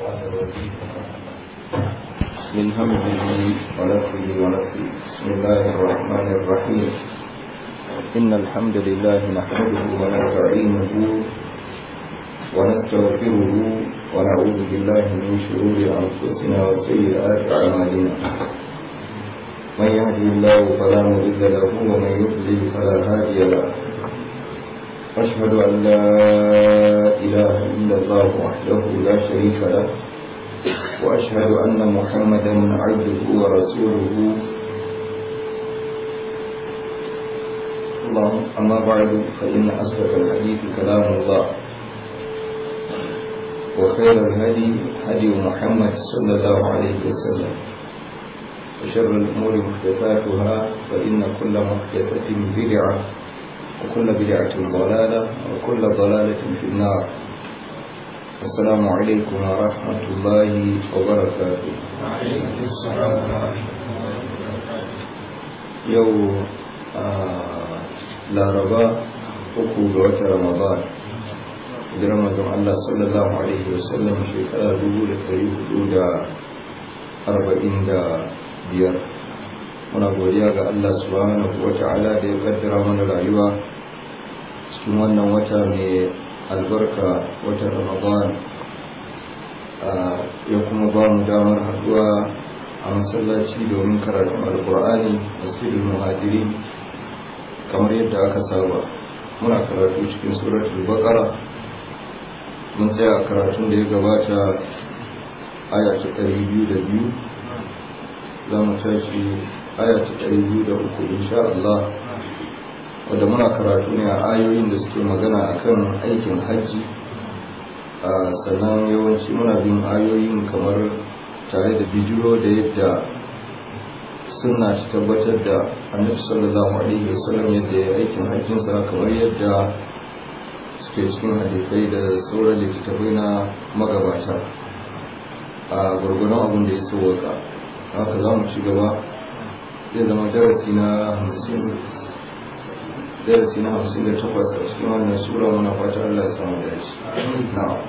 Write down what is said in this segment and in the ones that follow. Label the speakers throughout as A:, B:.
A: الشيطان الرجيم من همزه ونفسه ونفسه بسم الله الرحمن الرحيم إن الحمد لله نحمده ونستعينه ونستغفره ونعوذ بالله من شرور أنفسنا وسيئات أعمالنا من يهدي الله فلا مضل له ومن يضلل فلا هادي له أشهد أن لا إله إلا الله وحده لا شريك له وأشهد أن محمدا عبده ورسوله اللهم أما بعد فإن أصدق الحديث كلام الله وخير الهدي هدي محمد صلى الله عليه وسلم وشر الأمور محدثاتها فإن كل محدثة بدعة وكل بدعة ضلالة وكل ضلالة في النار السلام عليكم ورحمة الله وبركاته
B: وعليكم السلام ورحمة الله وبركاته
A: يوم laraba uku ga watan ramadan hijirar mazan Allah sallallahu alaihi wasallam shekara dubu da ɗari hudu da arba'in da biyar muna godiya ga Allah subhanahu wa ta'ala da ya kaddara mana rayuwa cikin wannan wata mai albarka watan ramadan ya kuma ba mu damar haɗuwa a masallaci domin karatun alkur'ani masjidul muhajirin kamar yadda aka saba muna karatu cikin suratul baqara mun tsaya a karatun da ya gabata aya ta ɗari biyu da biyu za mu tashi aya ta ɗari biyu da uku insha Allah wadda muna karatu ne a ayoyin da suke magana akan aikin hajji sannan yawanci muna bin ayoyin kamar tare da bijiro da yadda suna ta tabbatar da annabi sallallahu alaihi wasallam yadda ya aikin hajjinsa kamar yadda suke cikin hadisai da sauran littattafai na magabata a gwargwadon abin da ya sauwaka haka za mu ci gaba zai zama darasi na hamsin darasi na hamsin da takwas a cikin wannan sura muna fata Allah ya samu dace na'am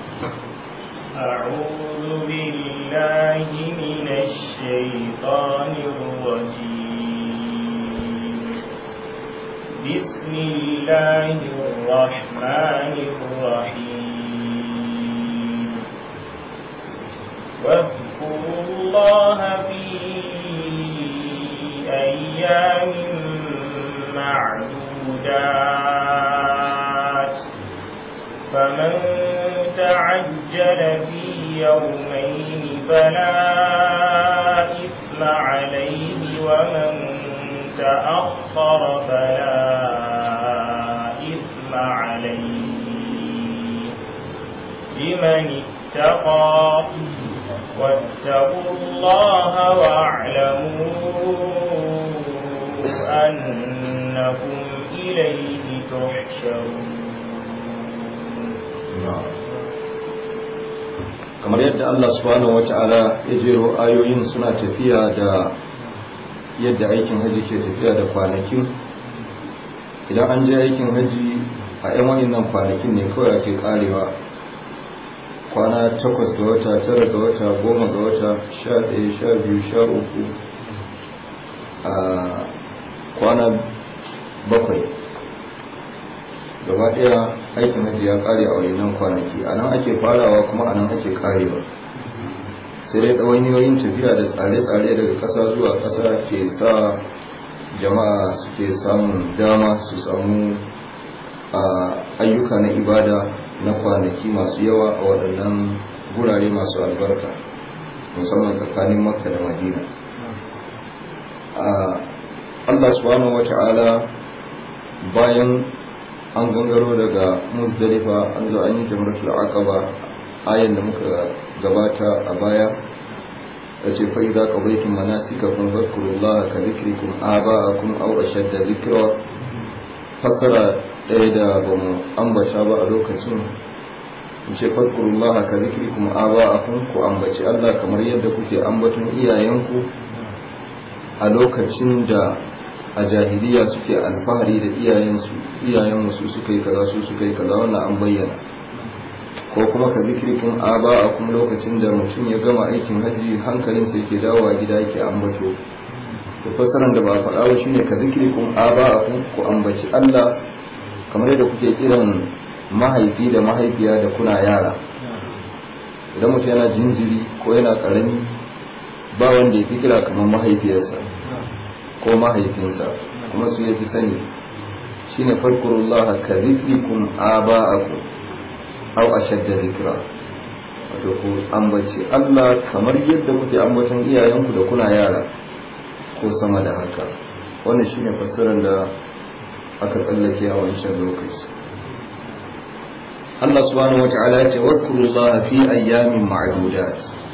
C: أعوذ بالله من الشيطان الرجيم بسم الله الرحمن الرحيم واذكروا الله في أيام معدودات فمن تعجل في يومين فلا إثم عليه ومن تأخر فلا إثم عليه لمن اتقى واتقوا الله واعلموا أنكم إليه تحشرون
A: kamar yadda Allah subhanahu wata'ala ya jero ayoyin suna tafiya da yadda aikin haji ke tafiya da kwanakin idan an je aikin haji a 'yan wayannan kwanakin ne kawai ake karewa kwana takwas ga wata tara ga wata goma ga wata sha ɗaya sha biyu sha uku a kwana bakwai gaba ɗaya aikin hajji ya ƙare a wayannan kwanaki a nan ake farawa kuma a nan ake ƙarewa sai dai ɗawainiyoyin tafiya da tsare-tsare daga ƙasa zuwa ƙasa ke sa jama'a suke samun dama su samu ayyuka na ibada na kwanaki masu yawa a waɗannan gurare masu albarka musamman tsakanin makka da madina Allah subhanahu wa ta'ala bayan an gangaro daga muzdalifa an zo an yi jamratul aqaba ayan da muka gabata a baya yace fa idza qadaytum manasikakum fadhkurullaha ka dhikrikum aba'akum aw ashadda dhikra fakara ɗaya da ba mu ambata ba a lokacin in ce fadkurullaha ka dhikrikum aba'akum ku ambaci Allah kamar yadda kuke ambaton iyayenku a lokacin da a jahiliya suke alfahari da iyayensu iyayen su suka yi kaza su suka yi kaza wannan an bayyana ko kuma ka zikirkum aba'akum lokacin da mutum ya gama aikin haji hankalinsa yake dawowa gida yake ambato to fassaran da ba faɗa ba shine ka zikirkum aba'akum ku ambaci Allah kamar yadda kuke kiran mahaifi da mahaifiya da kuna yara idan mutum yana jinjiri ko yana karami ba wanda ya fi kira kamar mahaifiyarsa ko mahaifinsa kuma su ya fi sani shine farkurullah ka zikrikum aba'akum aw ashadda zikra wato ku ambaci Allah kamar yadda kuke ambaton iyayenku da kuna yara ko sama da haka wannan shine fassarar da aka tsallake a wancan lokaci Allah subhanahu wata'ala ya ce wadkurullaha fi ayyamin ma'dudat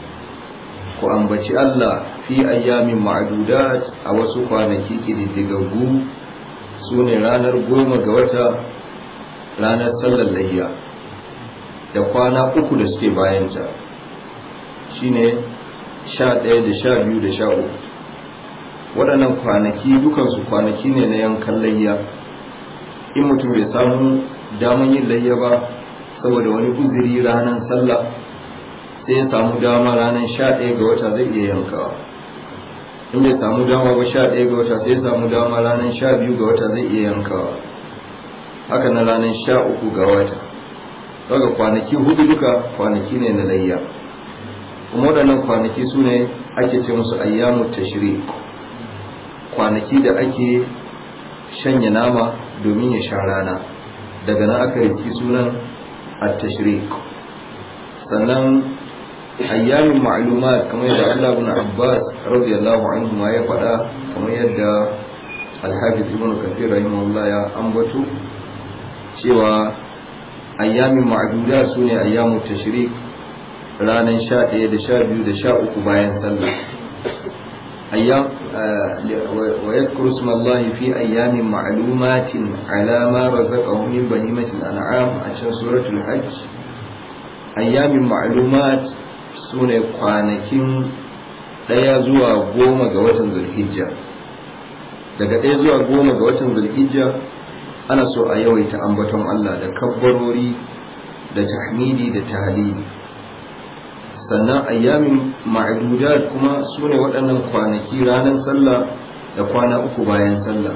A: ku ambaci Allah fi ayyamin ma'dudat a wasu kwanaki kididdigaggu su ne ranar goma ga wata ranar sallar layya da kwana uku da suke bayanta shine sha ɗaya da sha biyu da sha uku waɗannan kwanaki dukansu kwanaki ne na yankan layya in mutum bai samu daman yin layya ba saboda wani uzuri ranar sallah sai ya samu dama ranar sha ɗaya ga wata zai iya yankawa in bai samu dama ba sha ɗaya ga wata sai ya samu dama ranar sha biyu ga wata zai iya yankawa haka na ranar sha uku ga wata daga kwanaki hudu duka kwanaki ne na layya kuma waɗannan kwanaki su ne ake ce musu ayyamu tashri kwanaki da ake shanya nama domin ya sha rana daga nan aka riski sunan at-tashriq sannan ayyamin ma'lumat kamar yadda Allah ibn Abbas radiyallahu anhu ma ya faɗa kamar yadda Al-Hafiz Ibn Kathir rahimahullah ya ambato cewa ayyamin ma'duda sune ayyamu tashriq ranar 11 da 12 da 13 bayan sallah ayyam wa yadhkuru isma Allah fi ayyamin ma'lumatin ala ma razaqahu min bahimatil an'am a cikin suratul hajj ayyamin ma'lumat sune kwanakin daya zuwa goma ga watan zulhijja daga daya zuwa goma ga watan zulhijja ana so a yawaita ambaton Allah da kabbarori da tahmidi da tahlili sannan ayyamin ma'adudat kuma su ne waɗannan kwanaki ranar sallah da kwana uku bayan sallah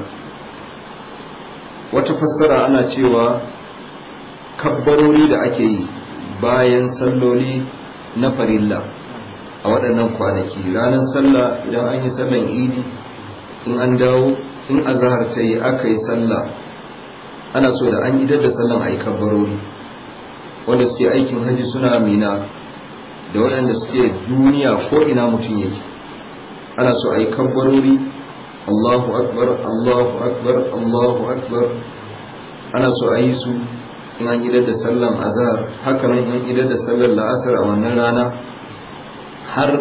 A: wata fassara ana cewa kabbarori da ake yi bayan salloli na farilla a waɗannan kwanaki ranar sallah idan an yi sallan idi in an dawo in azahar ta yi aka yi sallah ana so da an idar da sallan a yi kabbarori wanda suke aikin hajji suna mina da waɗanda suke duniya ko ina mutum yake ana so a yi kabbarori allahu akbar allahu akbar allahu akbar ana so a yi su in an idar da sallan azhar haka nan in idar da sallan la'asar a wannan rana har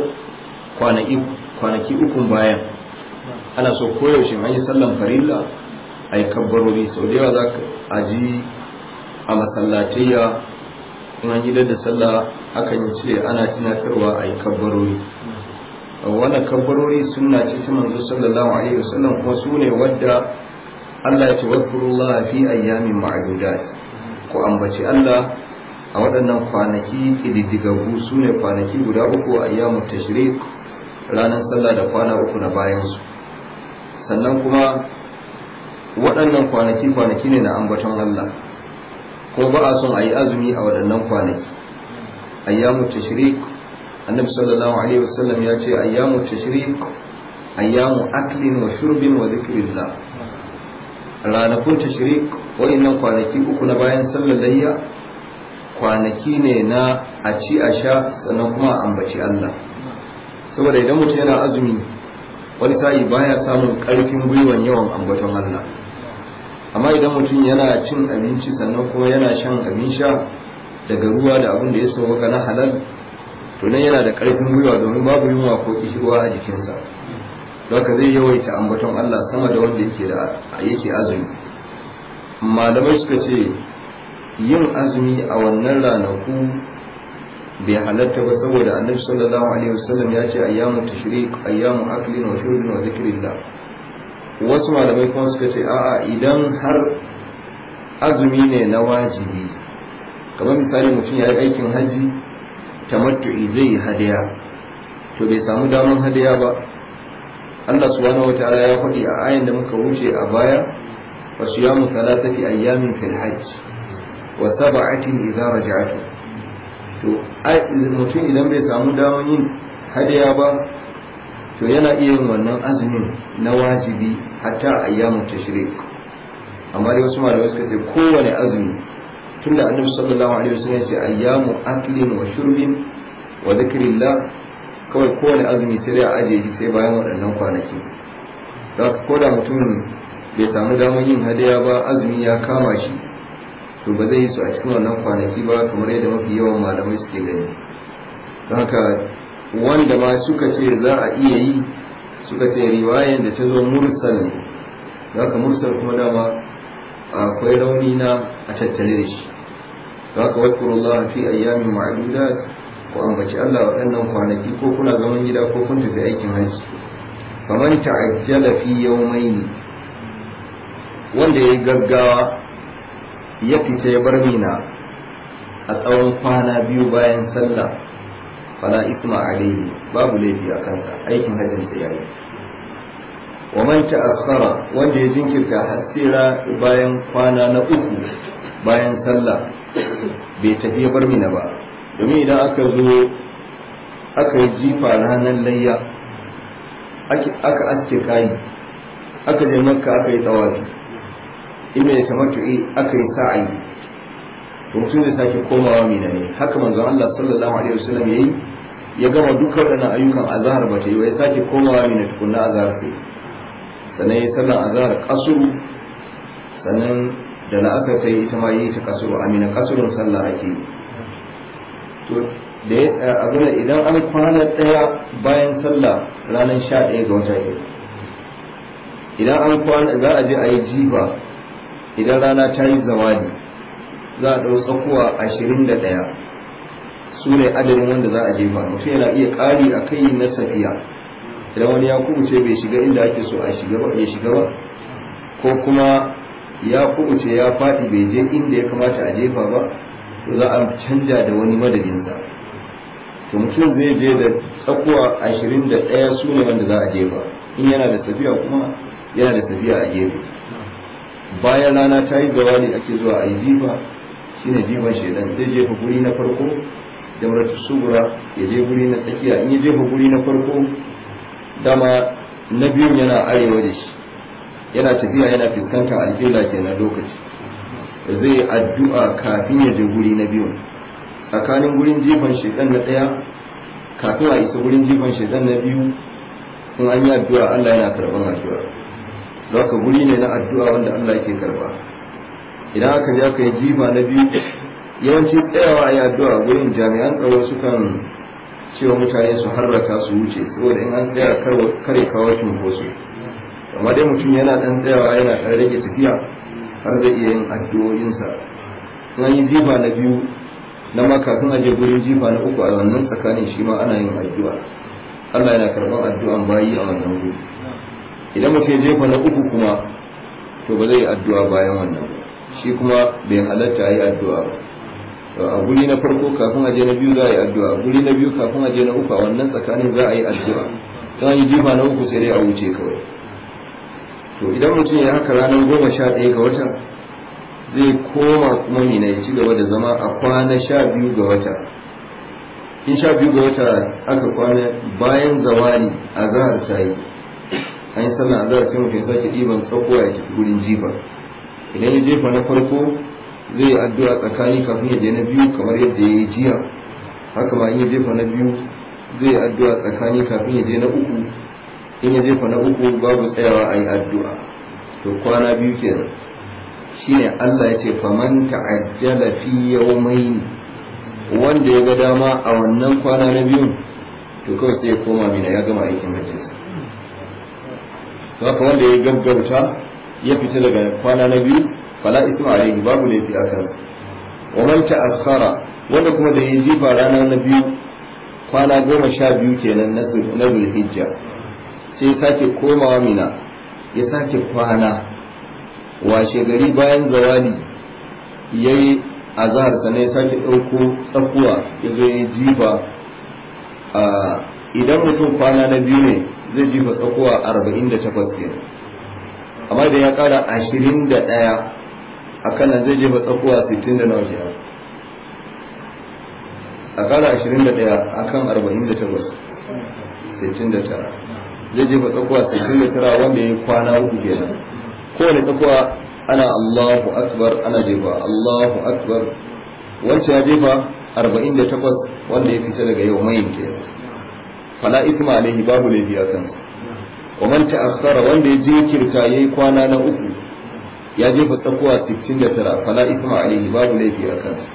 A: kwanaki ukun bayan ana so koyaushe an yi sallan farilla a yi kabbarori sau da yawa za a ji a masallatayya in an idar da sallah akan ce ana tunatarwa a yi kabbarori wannan kabbarori suna ce ta manzo sallallahu alaihi wasallam kuma su ne wadda Allah ya ce wadkurullah fi ayyamin ma'dudat ku ambaci Allah a waɗannan kwanaki ƙididdigaggu su ne kwanaki guda uku a ayyamun tashrik ranar sallah da kwana uku na bayansu sannan kuma waɗannan kwanaki kwanaki ne na ambaton Allah ko ba a son a yi azumi a waɗannan kwanaki ayyamu tashrik annabi sallallahu alaihi wasallam ya ce ayyamu tashrik ayyamu aklin wa shurbin wa zikrillah ranakun tashrik waɗannan kwanaki uku na bayan sallar layya kwanaki ne na a ci a sha sannan kuma a ambaci Allah saboda idan mutum yana azumi wani sa'i baya samun ƙarfin gwiwan yawan ambaton Allah amma idan mutum yana cin abinci sannan kuma yana shan abin sha daga ruwa da abin da ya sauka na halal to nan yana da ƙarfin gwiwa domin babu yunwa ko kishirwa a jikinsa haka zai yawaita ambaton Allah sama da wanda yake da yake azumi malamai suka ce yin azumi a wannan ranaku bai halatta ba saboda annabi sallallahu alaihi wasallam ya ce ayyamu tashriq ayyamu aklin wa shurbin wa zikrillah wasu malamai kuma suka ce a'a idan har azumi ne na wajibi kamar misali mutum ya yi aikin hajji tamattu'i zai yi hadaya to bai samu damar hadaya ba Allah subhanahu wataala ya faɗi a ayan da muka wuce a baya wa siyamu thalathati ayyamin fil hajj wa sab'atin idza raja'tu to mutum idan bai samu damar yin hadaya ba to yana iya yin wannan azumin na wajibi hatta ayyamu tashrik amma dai wasu malamai suka ce kowane azumi tunda annabi sallallahu alaihi wasallam ya ce ayyamu aklin wa shurbin wa dhikrillah kawai kowane azumi sai dai a ajiye shi sai bayan waɗannan kwanaki da haka ko da mutum bai samu damar yin hadaya ba azumi ya kama shi to ba zai yi su a cikin wannan kwanaki ba kamar yadda mafi yawan malamai suke gani don haka wanda ma suka ce za a iya yi suka ce riwayan da ta zo mursal ne don haka mursal kuma dama akwai rauni na a tattare da shi don haka wadkurullah fi ayyamin ma'adudat ku ambaci Allah waɗannan kwanaki ko kuna zaman gida ko kun tafi aikin hajji faman ta'ajjala fi yawmayn wanda ya gaggawa ya fita ya bar mina a tsawon kwana biyu bayan sallah fala isma alaihi babu laifi a kansa aikin hajjin sa yayi wa man ta'akhkhara wanda ya jinkirta hasira bayan kwana na uku bayan sallah bai tafi ya bar mina ba domin idan aka zo aka yi jifa ranar layya aka aske kayi aka je makka aka yi tsawafi inda ya tamattu'i aka yi sa'ayi to mutum zai sake komawa mina ne haka manzon Allah sallallahu alaihi wasallam yayi ya gama dukkan waɗannan ayyukan azhar ba ta yi ya sake komawa mina tukunna azhar sai sannan ya sallan azhar kasuru sannan da la'asar ta yi ita ma yi ta kasuru amina kasurun sallah ake yi to da ya abin idan an kwana ɗaya bayan sallah ranar sha ɗaya ga wata ke idan an kwana za a je a yi jifa idan rana ta yi zawadi za a ɗau tsakuwa ashirin da ɗaya su ne adadin wanda za a jefa mutum yana iya ƙari a kai na safiya idan wani ya kubuce bai shiga inda ake so a shiga ba ya shiga ba ko kuma ya kubuce ya faɗi bai je inda ya kamata a jefa ba to za a canja da wani madadinsa to mutum zai je da tsakuwa ashirin da ɗaya su ne wanda za a jefa in yana da safiya kuma yana da safiya a gefe bayan rana ta yi zawali ake zuwa a yi jifa shine jifan shaidan zai jefa guri na farko jamratu sugura ya je guri na tsakiya in ya jefa guri na farko dama na biyun yana arewa da shi yana tafiya yana fuskanta alƙibla kenan lokaci zai yi addu'a kafin ya je guri na biyun tsakanin gurin jifan shaidan na ɗaya kafin a isa gurin jifan shaidan na biyu in an yi addu'a Allah yana karɓar addu'a za ka guri ne na addu'a wanda Allah yake karɓa idan aka je aka yi jifa na biyu yawanci tsayawa a yi addu'a gurin jami'an tsaro sukan cewa mutane su harraka su wuce saboda in an tsaya kare kawo cunkoso amma dai mutum yana ɗan tsayawa yana ɗan rage tafiya har zai iya yin addu'o'insa in an yi jifa na biyu na ma kafin aje gurin jifa na uku a wannan tsakanin shi ma ana yin addu'a Allah yana karɓar addu'an bayi a wannan guri idan mutum ya jefa na uku kuma to ba zai yi addu'a bayan wannan ba shi kuma bai halatta yi addu'a ba a guri na farko kafin aje na biyu za a yi addu'a guri na biyu kafin aje na uku a wannan tsakanin za a yi addu'a don yi jifa na uku sai dai a wuce kawai to idan mutum ya haka ranar goma sha ɗaya ga wata zai koma kuma mina ya ci gaba da zama a kwana sha biyu ga wata in sha biyu ga wata aka kwana bayan zawali a zahar ta yi an yi sallah a zahar sai mutum ya sake ɗiban tsakuwa ya tafi gurin jifa idan ya jefa na farko zai yi addu'a tsakani kafin ya je na biyu kamar yadda ya yi jiya haka ma in ya jefa na biyu zai yi addu'a tsakani kafin ya je na uku in ya jefa na uku babu tsayawa a yi addu'a to kwana biyu kenan shine Allah ya ce faman ta'ajjala fi yawmayn wanda ya ga dama a wannan kwana na biyu to kawai sai ya koma mina ya gama aikin hajjinsa to haka wanda ya gaggauta ya fita daga kwana na biyu fala isma alayhi babu laifi a kansa wa man ta'akhkhara wanda kuma da ya jifa rana na biyu kwana goma sha biyu kenan na zulhijja sai sake komawa mina ya sake kwana washe gari bayan zawali ya yi azhar sannan ya sake ɗauko tsakuwa ya zo ya jifa idan mutum kwana na biyu ne zai jifa tsakuwa arba'in da takwas ke amma idan ya ƙara ashirin da ɗaya a kan nan zai jefa tsakuwa sittin da nawa kenan a ƙara ashirin da ɗaya a kan arba'in da takwas sittin da tara zai jefa tsakuwa sittin da tara wanda ya yi kwana uku kenan kowane tsakuwa ana Allahu akbar ana jefa Allahu akbar wancan ya jefa 48 wanda ya fita daga yau mai ke fala isma alaihi babu laifi a kansa wa man ta'akhkhara wanda ya jinkirta yayi kwana na uku ya jefa tsakuwa 69 fala isma alaihi babu laifi a kansa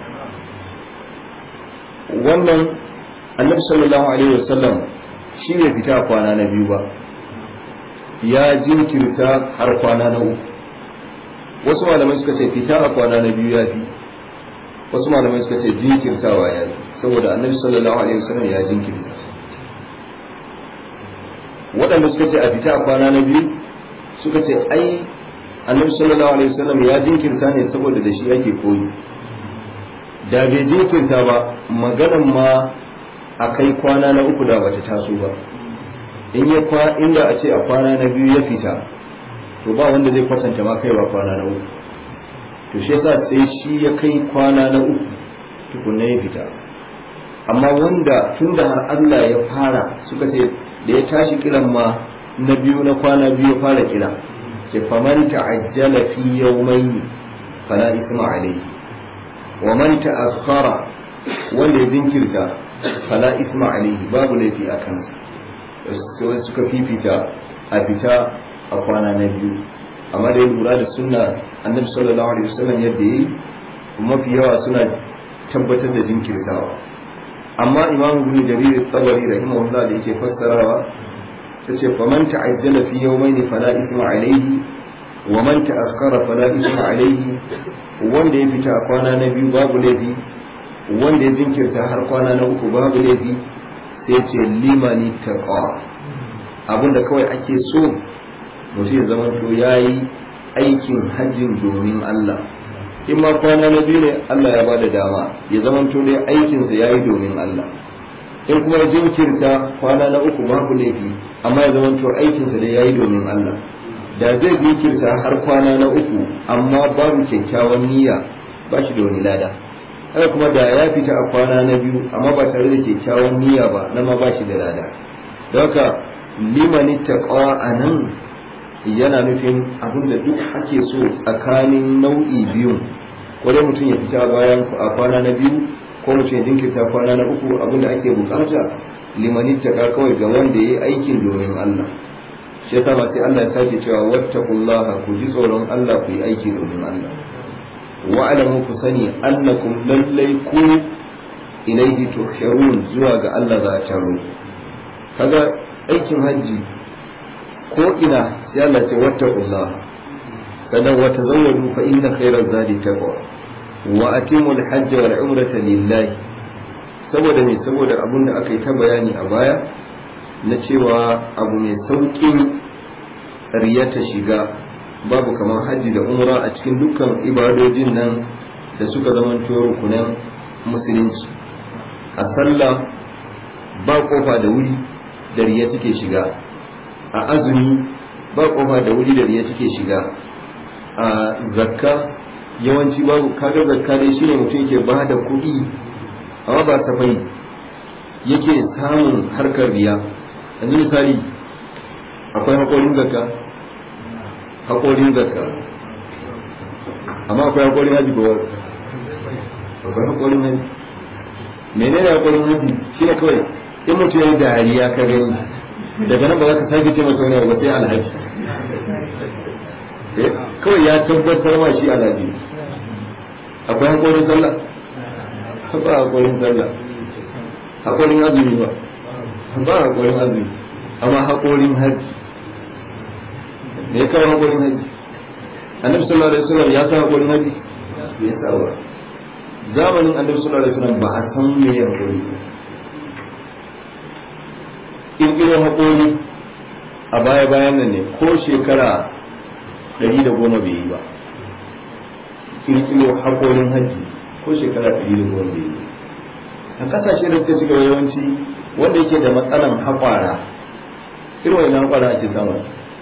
A: wannan annabi sallallahu alaihi wasallam shi ne fita kwana na biyu ba ya jinkirta har kwana na uku wasu malamai suka ce fita a kwana na biyu ya fi wasu malamai suka ce jinkirtawa ya fi saboda annabi sallallahu alaihi wasallam ya jinkirta waɗanda suka ce a fita a kwana na biyu suka ce ai annabi sallallahu alaihi wasallam ya jinkirta ne saboda da shi ake koyi da bai jinkirta ba maganan ma a kai kwana na uku da bata taso ba in ya kwa inda a ce a kwana na biyu ya fita to ba wanda zai kwatanta ma kaiwa kwana na uku to shi yasa sai shi ya kai kwana na uku tukunna ya fita amma wanda tun da har Allah ya fara suka ce da ya tashi kiran ma na biyu na kwana biyu ya fara kira ce faman ta'ajjala fi yawmayn fala isma alayhi wa man ta'akhkhara wanda ya jinkirta fala isma alayhi babu laifi a kansa sai suka fifita a fita a kwana na biyu amma da ya lura da sunna annabi sallallahu alaihi wasallam yadda yi mafi yawa suna tabbatar da jinkirtawa amma imam ibn jarir tabari rahimahullah da yake fassarawa tace faman ta'ajjala fi yawmayni fala ithma alayhi wa man ta'akhkhara fala ithma alayhi wanda ya fita a kwana na biyu babu laifi wanda ya jinkirta har kwana na uku babu laifi sai ce limani taqa abinda kawai ake so mutum ya zama to yayi aikin hajjin domin Allah in ma kwana na biyu ne Allah ya bada dama ya zama to dai aikinsa yayi domin Allah in kuma ya jinkirta kwana na uku babu laifi amma ya zama to aikinsa dai yayi domin Allah da zai jinkirta har kwana na uku amma babu kyakkyawan niyya ba shi da wani lada haka kuma da ya fita a kwana na biyu amma ba tare da kyakkyawan niyya ba na ma ba shi da lada don haka limani taqwa anan yana nufin abin da duk ake so tsakanin nau'i biyu ko dai mutum ya fita bayan a kwana na biyu ko mutum ya jinkirta kwana na uku abin da ake bukata limani taqwa kawai ga wanda ya yi aikin domin Allah shi yasa ba sai Allah ya sake cewa wattaqullaha ku ji tsoron Allah ku yi aiki domin Allah wa'alamu ku sani annakum lallai ku ilaihi tuhsharun zuwa ga Allah za a taro kaga aikin hajji ko ina sai Allah ce wattaqullah sannan wa tazawwadu fa inna khayra zadi taqwa wa atimul hajj wal umrata lillahi saboda me saboda abun da aka yi ta bayani a baya na cewa abu mai sauƙin riya ta shiga babu kamar hajji da umra a cikin dukkan ibadojin nan da suka zamanto rukunan musulunci a sallah ba kofa da wuri da riya take shiga a azumi ba kofa da wuri da riya take shiga a zakka yawanci babu kaga zakka dai shine mutum yake ba da kuɗi amma ba safai yake samun harkar riya yanzu misali akwai haƙorin zakka haƙorin zakka amma akwai haƙorin haji ko akwai haƙorin haji menene haƙorin haji shi ne kawai in mutum ya yi dariya ka gani daga nan ba za ka sake ce masa wani ba sai alhaji kawai ya tabbatar ma shi alhaji akwai haƙorin sallah ba haƙorin sallah haƙorin azumi ba ba haƙorin azumi amma haƙorin haji me ya kawo haƙorin haji annabi sallallahu alaihi wasallam ya sa haƙorin haji ya sa ba zamanin annabi sallallahu alaihi wasallam ba a san me ya haƙori ƙirƙiro haƙori a baya bayan nan ne ko shekara ɗari da goma bai yi ba ƙirƙiro haƙorin haji ko shekara ɗari da goma bai a ƙasashe da suka ci gaba yawanci wanda yake da matsalan haƙwara irin wani haƙwara ake samun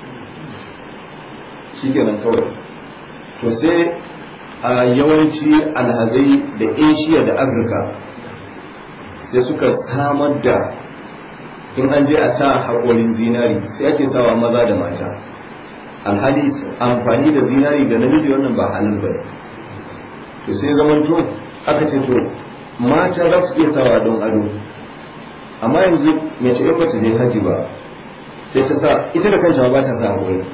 A: shi kenan kawai to sai a yawanci alhazai da asia da afirka sai suka samar da in an je a sa haƙorin zinari sai ake sawa maza da mata alhali amfani da zinari ga namiji wannan ba halin ba to sai zaman to aka ce to mata za su iya sawa don ado amma yanzu mace in bata je haji ba sai ta sa ita da kanta ba ta sa haƙori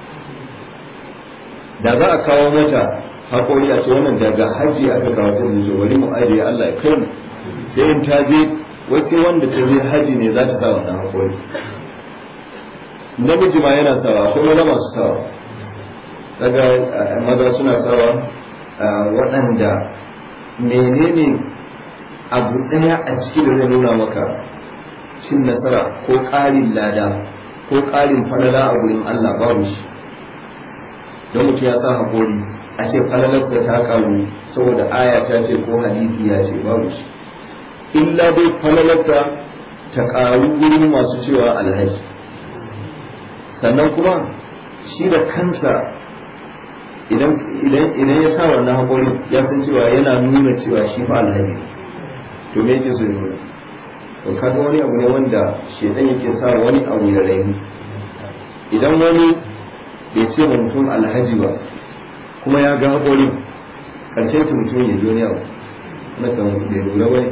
A: da za a kawo mata haƙori a ce wannan daga haji aka kawo ta zuwa wani mu ajiye Allah ya kai mu sai in ta je wai sai wanda ta je haji ne za ta sa wannan haƙori namiji ma yana sawa akwai maza masu sawa daga maza suna sawa waɗanda menene abu ɗaya a ciki da zai nuna maka cin nasara ko ƙarin lada ko ƙarin falala a gurin Allah babu shi don mutum ya sa haƙori a ce falalarsa ta ƙaru saboda aya ta ce ko hadisi ya ce babu shi illa dai falalarsa ta ƙaru gurin masu cewa alhaji sannan kuma shi da kansa idan ya sa wannan haƙori ya san cewa yana nuna cewa shi fa alhaji to me yake so ya nuna to kaga wani abu ne wanda shedan yake sa wani abu ya raini idan wani bai ce ma mutum alhaji ba kuma ya ga haƙori ƙarshen ta mutum ya ji wani abu na kan bai lura ba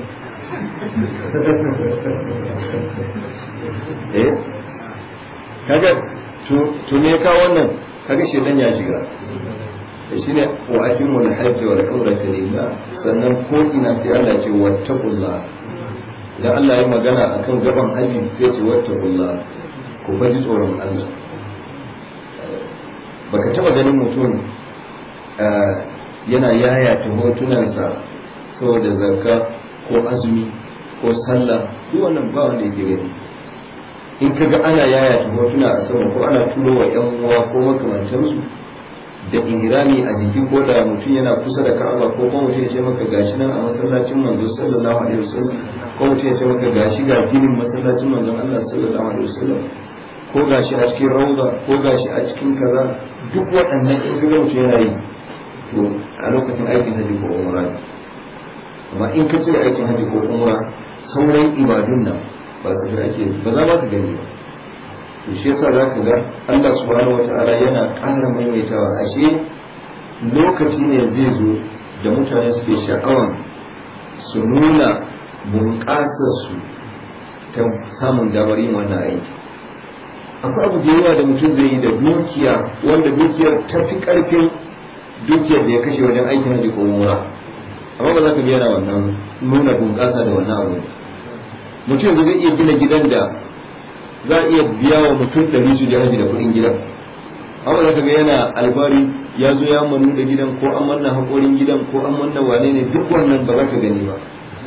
A: eh kaga to me ka wannan kaga shedan ya shiga shi ne wa atimul hajji wal umrata lillah sannan ko ina sai Allah ce wattaqullah idan Allah ya magana akan gaban haji sai ce wattaqullah ku faji tsoron Allah baka taba ganin mutum yana yayata hotunansa saboda zakka ko azumi ko sallah duk wannan ba wanda yake gani in kaga ana yayata hotuna a sama ko ana turo wa yan uwa ko makamantansu da ihrami a jiki ko da mutum yana kusa da ka'aba ko kuma mutum ya ce maka gashi nan a masallacin manzo sallallahu alaihi wasallam ko mutum ya ce maka gashi ga ginin masallacin manzon Allah sallallahu alaihi wasallam ko gashi a cikin rauda ko gashi a cikin kaza duk waɗannan in kaga mutum yana yi to a lokacin aikin haji ko umra amma in ka cire aikin haji ko umra sauran ibadun nan ba su ake ba za ma ka gani ba to shi yasa za ka ga Allah subhanahu wata'ala yana ƙara maimaitawa ashe lokaci ne zai zo da mutane suke sha'awan su nuna bunƙasar su ta samun damar yin wannan aiki akwai abu da yawa da mutum zai yi da dukiya wanda dukiyar ta fi ƙarfin dukiyar da ya kashe wajen aikin haji ko umra amma ba za ka yana wannan nuna bunƙasa da wannan abu mutum zai iya gina gidan da za a iya biya wa mutum ɗari su haji da kuɗin gidan amma za ka ga yana albari ya zo ya manu da gidan ko an manna haƙorin gidan ko an manna wane ne duk wannan ba za ka gani ba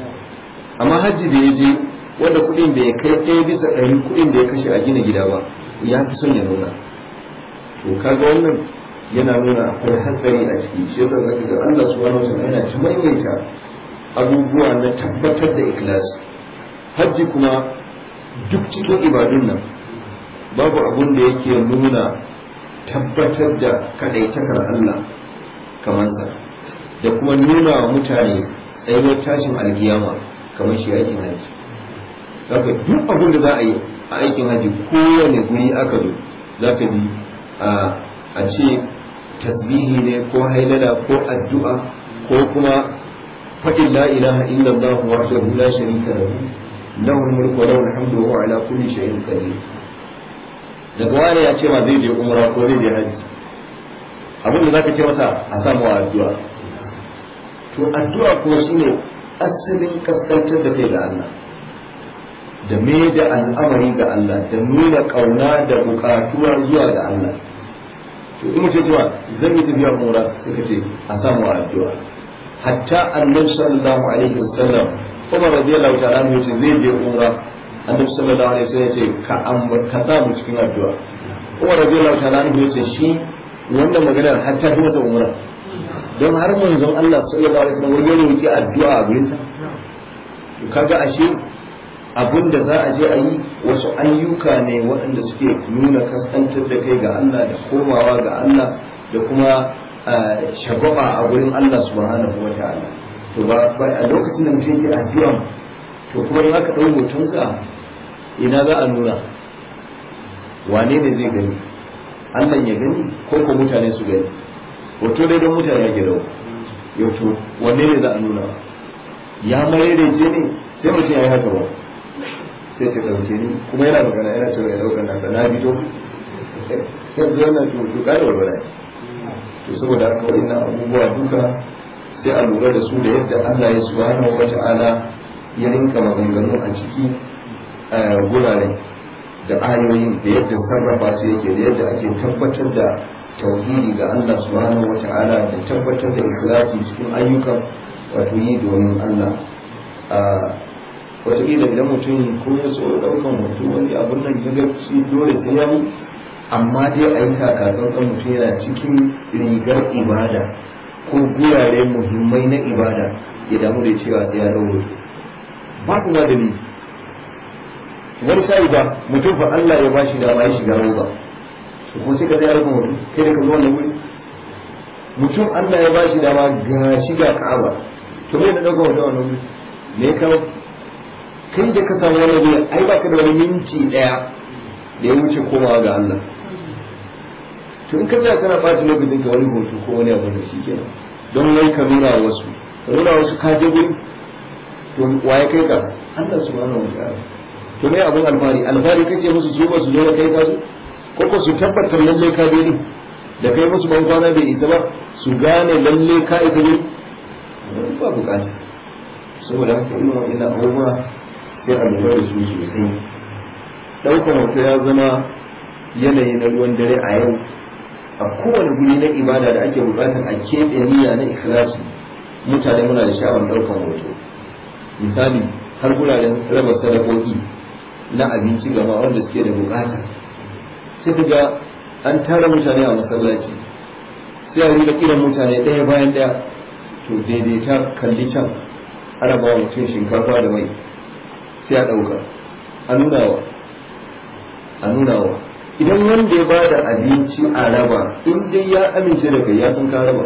A: amma hajji da ya je wanda kuɗin da ya kai ɗaya bisa ɗari kuɗin da ya kashe a gina gida ba ya fi son ya nuna to kaga wannan yana nuna akwai hatsari a ciki shi yasa zaka ga Allah subhanahu wa ta'ala yana ta maimaita abubuwa na tabbatar da ikhlasi hajji kuma duk cikin ibadun nan babu abun da yake nuna tabbatar da kadaitakar Allah kamar sa da kuma nuna wa mutane tsayuwar tashin alkiyama kamar shi aikin haji zaka duk abun da za a yi a aikin haji kowane guri aka zo zaka ji a ce tasbihi ne ko hailala ko addu'a ko kuma faɗin la ilaha illallah wahdahu la sharika lahu له الملك وله الحمد وهو على كل شيء قدير daga wani ya ce ma zai je umra ko zai je haji abin da zaka ce masa a samu addu'a to addu'a kuma shine asalin kaskantar da kai ga Allah da me da al'amari ga Allah da nuna kauna da bukatuwa zuwa ga Allah to in mutum cewa zan yi tafiya umra sai ka ce a samu addu'a hatta annabi sallallahu alaihi wasallam Umar radiyallahu ta'ala anhu yace zai je umra Annabi sallallahu alaihi wasallam yace ka ambar ka sa mu cikin addu'a Umar radiyallahu ta'ala anhu yace shi wannan maganar har ta fi masa umra don har manzon Allah sallallahu alaihi wasallam ya roki addu'a a gurin sa to kaga ashe abin da za a je a yi wasu ayyuka ne waɗanda suke nuna kaskantar da kai ga Allah da komawa ga Allah da kuma shagwaba a gurin Allah subhanahu wa ta'ala to ba a lokacin da mutum yake addu'a to kuma in aka ɗau hotonsa ina za a nuna wane ne zai gani Allah ya gani ko ko mutane su gani hoto dai don mutane ya gida yau to wanne ne za a nuna ya marerece ne sai mutum ya yi haka ba sai ce ɗauke ni kuma yana magana yana cewa ya ɗaukar nasa na fito yanzu wannan to to ƙara walwala to saboda haka wa'innan abubuwa duka sai a lura da su da yadda Allah ya subhanahu wa ta'ala ya rinka maganganu a ciki gurare da ayoyin da yadda sarrafa su yake da yadda ake tabbatar da tauhidi ga Allah subhanahu wa ta'ala da tabbatar da ikhlasi cikin ayyukan wato yi domin Allah wataƙila idan mutum ko ya so ɗaukan hoto wani abun nan ya ga shi dole sai ya yi amma dai a yi kakatsantsan mutum yana cikin rigar ibada ko gurare muhimmai na ibada ya damu da cewa sai ya ɗau hoto ba kuma dalili wani sa'i ba mutum fa Allah ya bashi dama ya shiga roba to kuma sai ka tsaya rukun hoto kai da ka zo wannan wuri mutum Allah ya bashi dama ga shiga Ka'aba to me na ɗaukar hoto wannan wuri me ya kawo kai da ka samu wani wuri ai baka da wani minti ɗaya da ya wuce komawa ga Allah to in ka tsaya kana ɓata lokacin ka wani hoto ko wani abu da shi kenan don wai ka nuna wasu ka nuna wasu ka je guri to waye kai ka Allah subhanahu wa ta'ala to me abun alfari alfari kace musu su ba su zo kai ka su ko ko su tabbatar lalle ka bi ni da kai musu ban kwana bai isa ba su gane lalle ka isa ne ba bukata saboda haka irin wa'annan abubuwa sai a lura da su sosai ɗaukar hoto ya zama yanayi na ruwan dare a yau a kowane guri na ibada da ake bukatar a keɓe niyya na ikhlasi mutane muna da sha'awar ɗaukar hoto misali har guraren raba sadakoki na abinci gama wanda suke da bukata sai ka ga an tara mutane a masallaci sai a rika kiran mutane ɗaya bayan ɗaya to daidaita kalli can ana ba mutum shinkafa da mai sai a ɗauka a nunawa a nunawa idan wanda ya bada abinci a raba in dai ya amince da kai ya san ka raba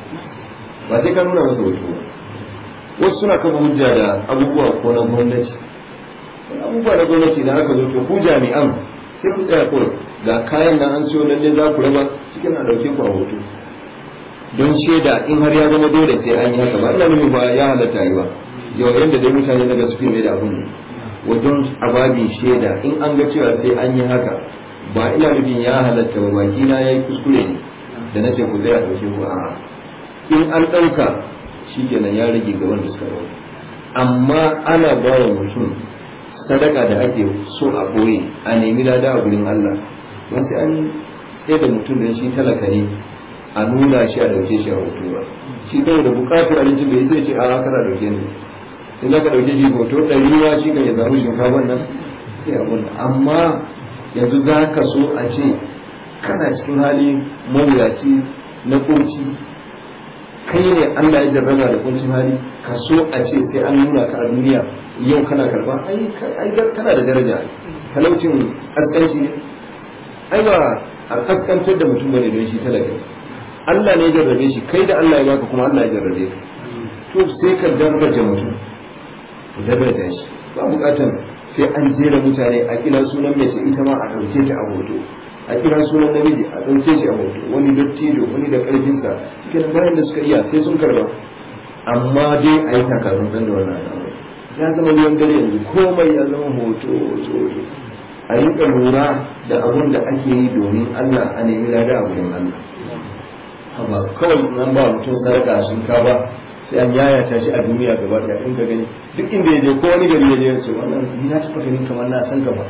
A: ba sai ka nuna masa hoto ba wasu suna kafa hujja da abubuwa ko na gwamnati abubuwa na gwamnati da aka zo to ku jami'an sai ku tsaya kawai ga kayan nan an siyo lalle za ku raba cikin a ɗauke ku a hoto don shaida in har ya zama dole sai an yi haka ba ina nufin ba ya halatta yi ba yau yadda dai mutane daga suke mai da abun ne wajen ababin shaida in an ga cewa sai an yi haka ba ina nufin ya halatta ba baki na yayi kuskure ne da na ce ku zai a ɗauke ku a in an ɗauka shikenan ya rage ga wanda suka ɗauka amma ana ba wa mutum sadaka da ake so a boye a nemi lada a gurin Allah don sai an tsaye da mutum da shi talaka ne a nuna shi a dauke shi a hoto ba shi kawai da bukatar abincin da ya zai ce a kana dauke ni in za ka dauke shi hoto ɗari ma shi kan ya samu shinkafa nan sai abun amma yanzu za ka so a ce kana cikin hali mawuyaci na kunci kai ne Allah ya jarraba da kuncin hali ka so a ce sai an nuna ka a duniya yau kana karba ai kana da daraja talaucin askanci ne ai ba a kaskantar da mutum bane don shi talaka Allah ne ya jarrabe shi kai da Allah ya baka kuma Allah ya jarrabe ka to sai ka daraja mutum ka daraja shi ba bukatan sai an jera mutane a kira sunan mace ita ma a ɗauke ta a hoto a kira sunan namiji a ɗauke shi a hoto wani dattijo wani da ƙarfinsa cikin bayan da suka iya sai sun karba amma dai a yi takarun ɗan da wannan al'amari ya zama ruwan dare yanzu komai ya zama hoto hoto hoto a yi lura da abun da ake yi domin Allah a nemi lada a wurin Allah amma kawai nan ba mutum sadaka shinkafa sai an yayata shi a duniya gaba ɗaya in ka gani duk inda ya je ko wani gari ya je ya ce wannan ni na taɓa ganin kamar na san ka ba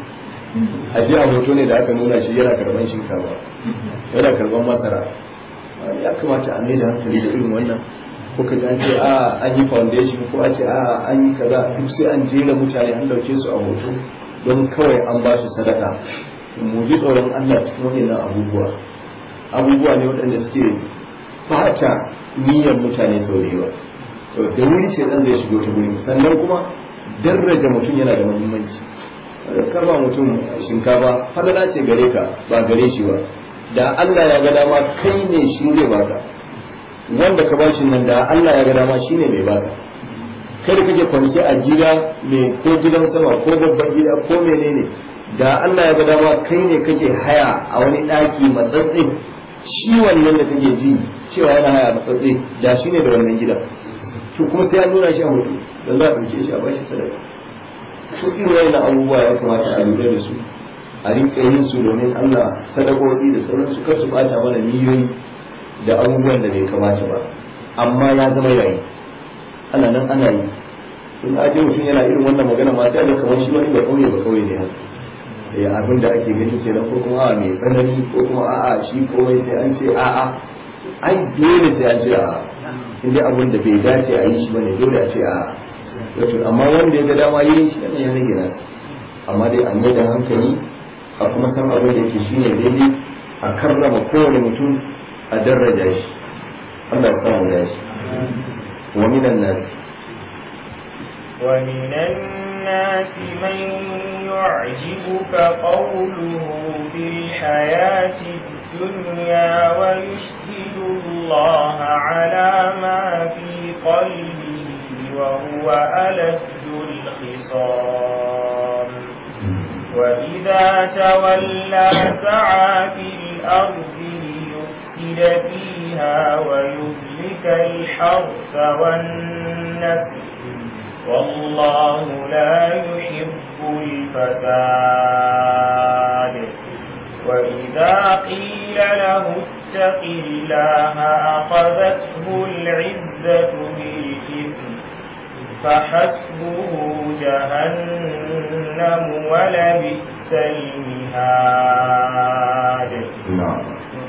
A: a ji a hoto ne da aka nuna shi yana karban shinkafa yana karban masara ya kamata a da hankali da irin wannan ko ka an ce a an yi foundation ko a ce a an yi kaza duk sai an jera mutane an dauke su a hoto don kawai an ba su sadaka mu ji tsoron Allah cikin wannan abubuwa abubuwa ne waɗanda suke bata niyyar mutane sau da yawa to da wuri ce dan zai shigo ta wuri sannan kuma daraja mutum yana da muhimmanci karba mutum shinkafa falala ce gare ka ba gare shi ba da Allah ya ga dama kai ne shi zai baka wanda ka bashi nan da Allah ya ga dama shi ne mai baka kai da kake kwance a gida mai ko gidan sama ko babban gida ko menene da Allah ya ga dama kai ne kake haya a wani daki matsatsi shi wannan da kake ji cewa yana haya matsatsi da shi ne da wannan gidan to kuma sai an nuna shi a hudu da za a ɗauke shi a bashi sadaka su irin wayannan abubuwa ya kamata a lura da su a rinka yin su domin Allah sadakoki da sauran su kar su bata mana miliyoyi da abubuwan da bai kamata ba amma ya zama yayi ana nan ana yi in aje mutum yana irin wannan magana ma sai ga kamar shi wani ba kauye ba kauye ne haka ya abin da ake gani kenan ko kuma a mai tsanani ko kuma a'a shi komai sai an ce a'a ai dole sai an ce a'a in dai abin da bai dace a yi shi bane dole a ce a'a wato amma wanda ya ga dama yi shi ne ya rage nasa amma dai an yi da hankali a kuma san abin da yake shine daidai a karrama kowane mutum a daraja shi Allah ya samu da shi wa minan nas
C: ومن الناس من يعجبك قوله في الحياة الدنيا ويشهد الله على ما في قلبه وهو ألد الخصام وإذا تولى سعى في الأرض ليفسد فيها ويهلك الحرث والنسل والله لا يحب الفساد وإذا قيل له اتق الله أخذته العزة بالإثم فحسبه جهنم ولبئس المهاد
A: na'am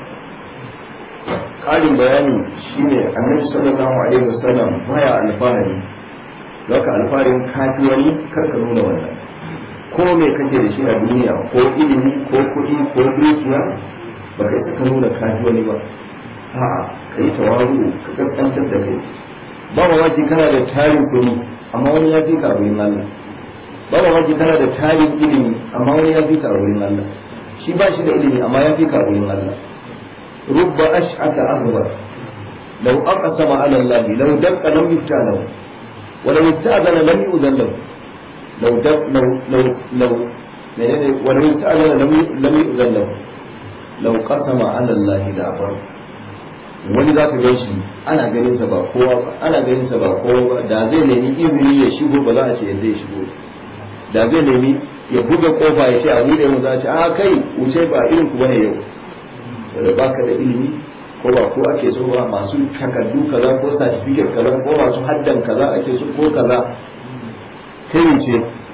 A: ƙarin bayani shine annabi sallallahu alaihi wasallam baya alfahari Zaka alfarin kafi wani karka nuna wannan ko me kake da shi a duniya ko ilimi ko kuɗi ko dukiya ba kai saka nuna kafi wani ba a'a ka yi tawaru ka kaskantar da kai ba mamaki kana da tarin kuɗi amma wani ya fi ka a wurin Allah ba mamaki kana da tarin ilimi amma wani ya fi ka a wurin Allah shi ba shi da ilimi amma ya fi ka a wurin Allah rubba ash'aka ahbar law aqsama ala Allah law dakka lam yufta lahu ولو استأذن لم يؤذن له لو دب لو لو لو ولو استأذن لم لم يؤذن له لو قسم على الله لأبر wani za ka gan shi ana ganin sa ba kowa ba ana ganin sa ba kowa ba da zai nemi izini ya shigo ba za a ce yadda ya shigo da zai nemi ya buga kofa ya ce a buɗe mu za a ce a kai wuce ba irin ku bane yau da baka da ilimi ko ba ko ake so ba masu takardu kaza ko certificate kaza ko masu haddan kaza ake so ko kaza kai ce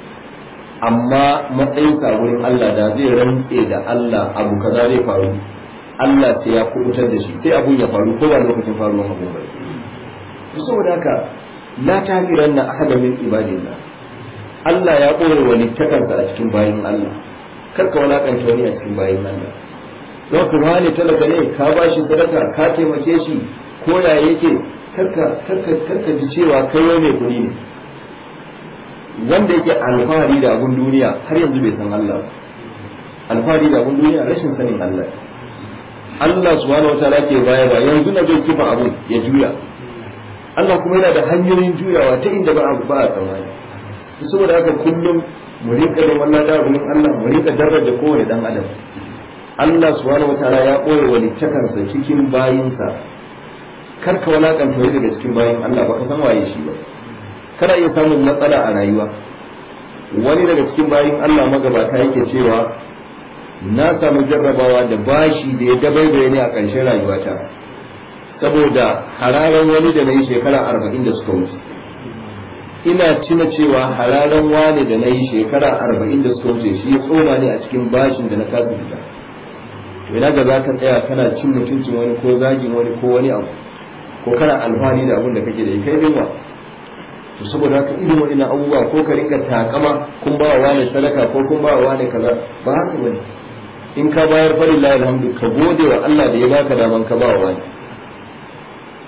A: amma matsayin sa wurin Allah da zai rantse da Allah abu kaza zai faru Allah sai ya kubutar da shi sai abun ya faru ko ba lokacin faruwar abu ba saboda haka la tahiranna ahada min ibadillah Allah ya kore wani takarda a cikin bayin Allah karka walakanta wani a cikin bayin Allah don ku wani talaka ne ka ba shi sadaka ka taimake shi ko ya yake karka karka karka ji cewa kai wai mai kuɗi ne wanda yake alfahari da abun duniya har yanzu bai san Allah alfahari da abun duniya rashin sanin Allah Allah subhanahu wataala ke baya ba yanzu na zai kifa abun ya juya Allah kuma yana da hanyoyin juyawa ta inda ba a ba a tsammani saboda haka kullum mu rinka da wannan da wurin Allah mu rinka daraja kowane dan adam Allah subhanahu wataala ya ɓoye walittakansa cikin bayinsa kar ka walakanta wani daga cikin bayin Allah ba ka san waye shi ba kana iya samun matsala a rayuwa wani daga cikin bayin Allah magabata yake cewa na samu jarrabawa da bashi da ya dabaibaye ne a ƙarshen rayuwata saboda hararan wani da na yi shekara arba'in da suka wuce ina tuna cewa hararan wani da na yi shekara arba'in da suka wuce shi ya tsoma ne a cikin bashin da na kasa fita ina ga za ka tsaya kana cin mutuncin wani ko zagin wani ko wani abu ko kana alfahari da abin da kake da kai dinwa to saboda haka irin wani abubuwa ko ka rinka takama kun ba wa wani sadaka ko kun ba wa wani kaza ba haka bane in ka bayar fari la alhamdu ka gode wa Allah da ya baka daman ka ba wa wani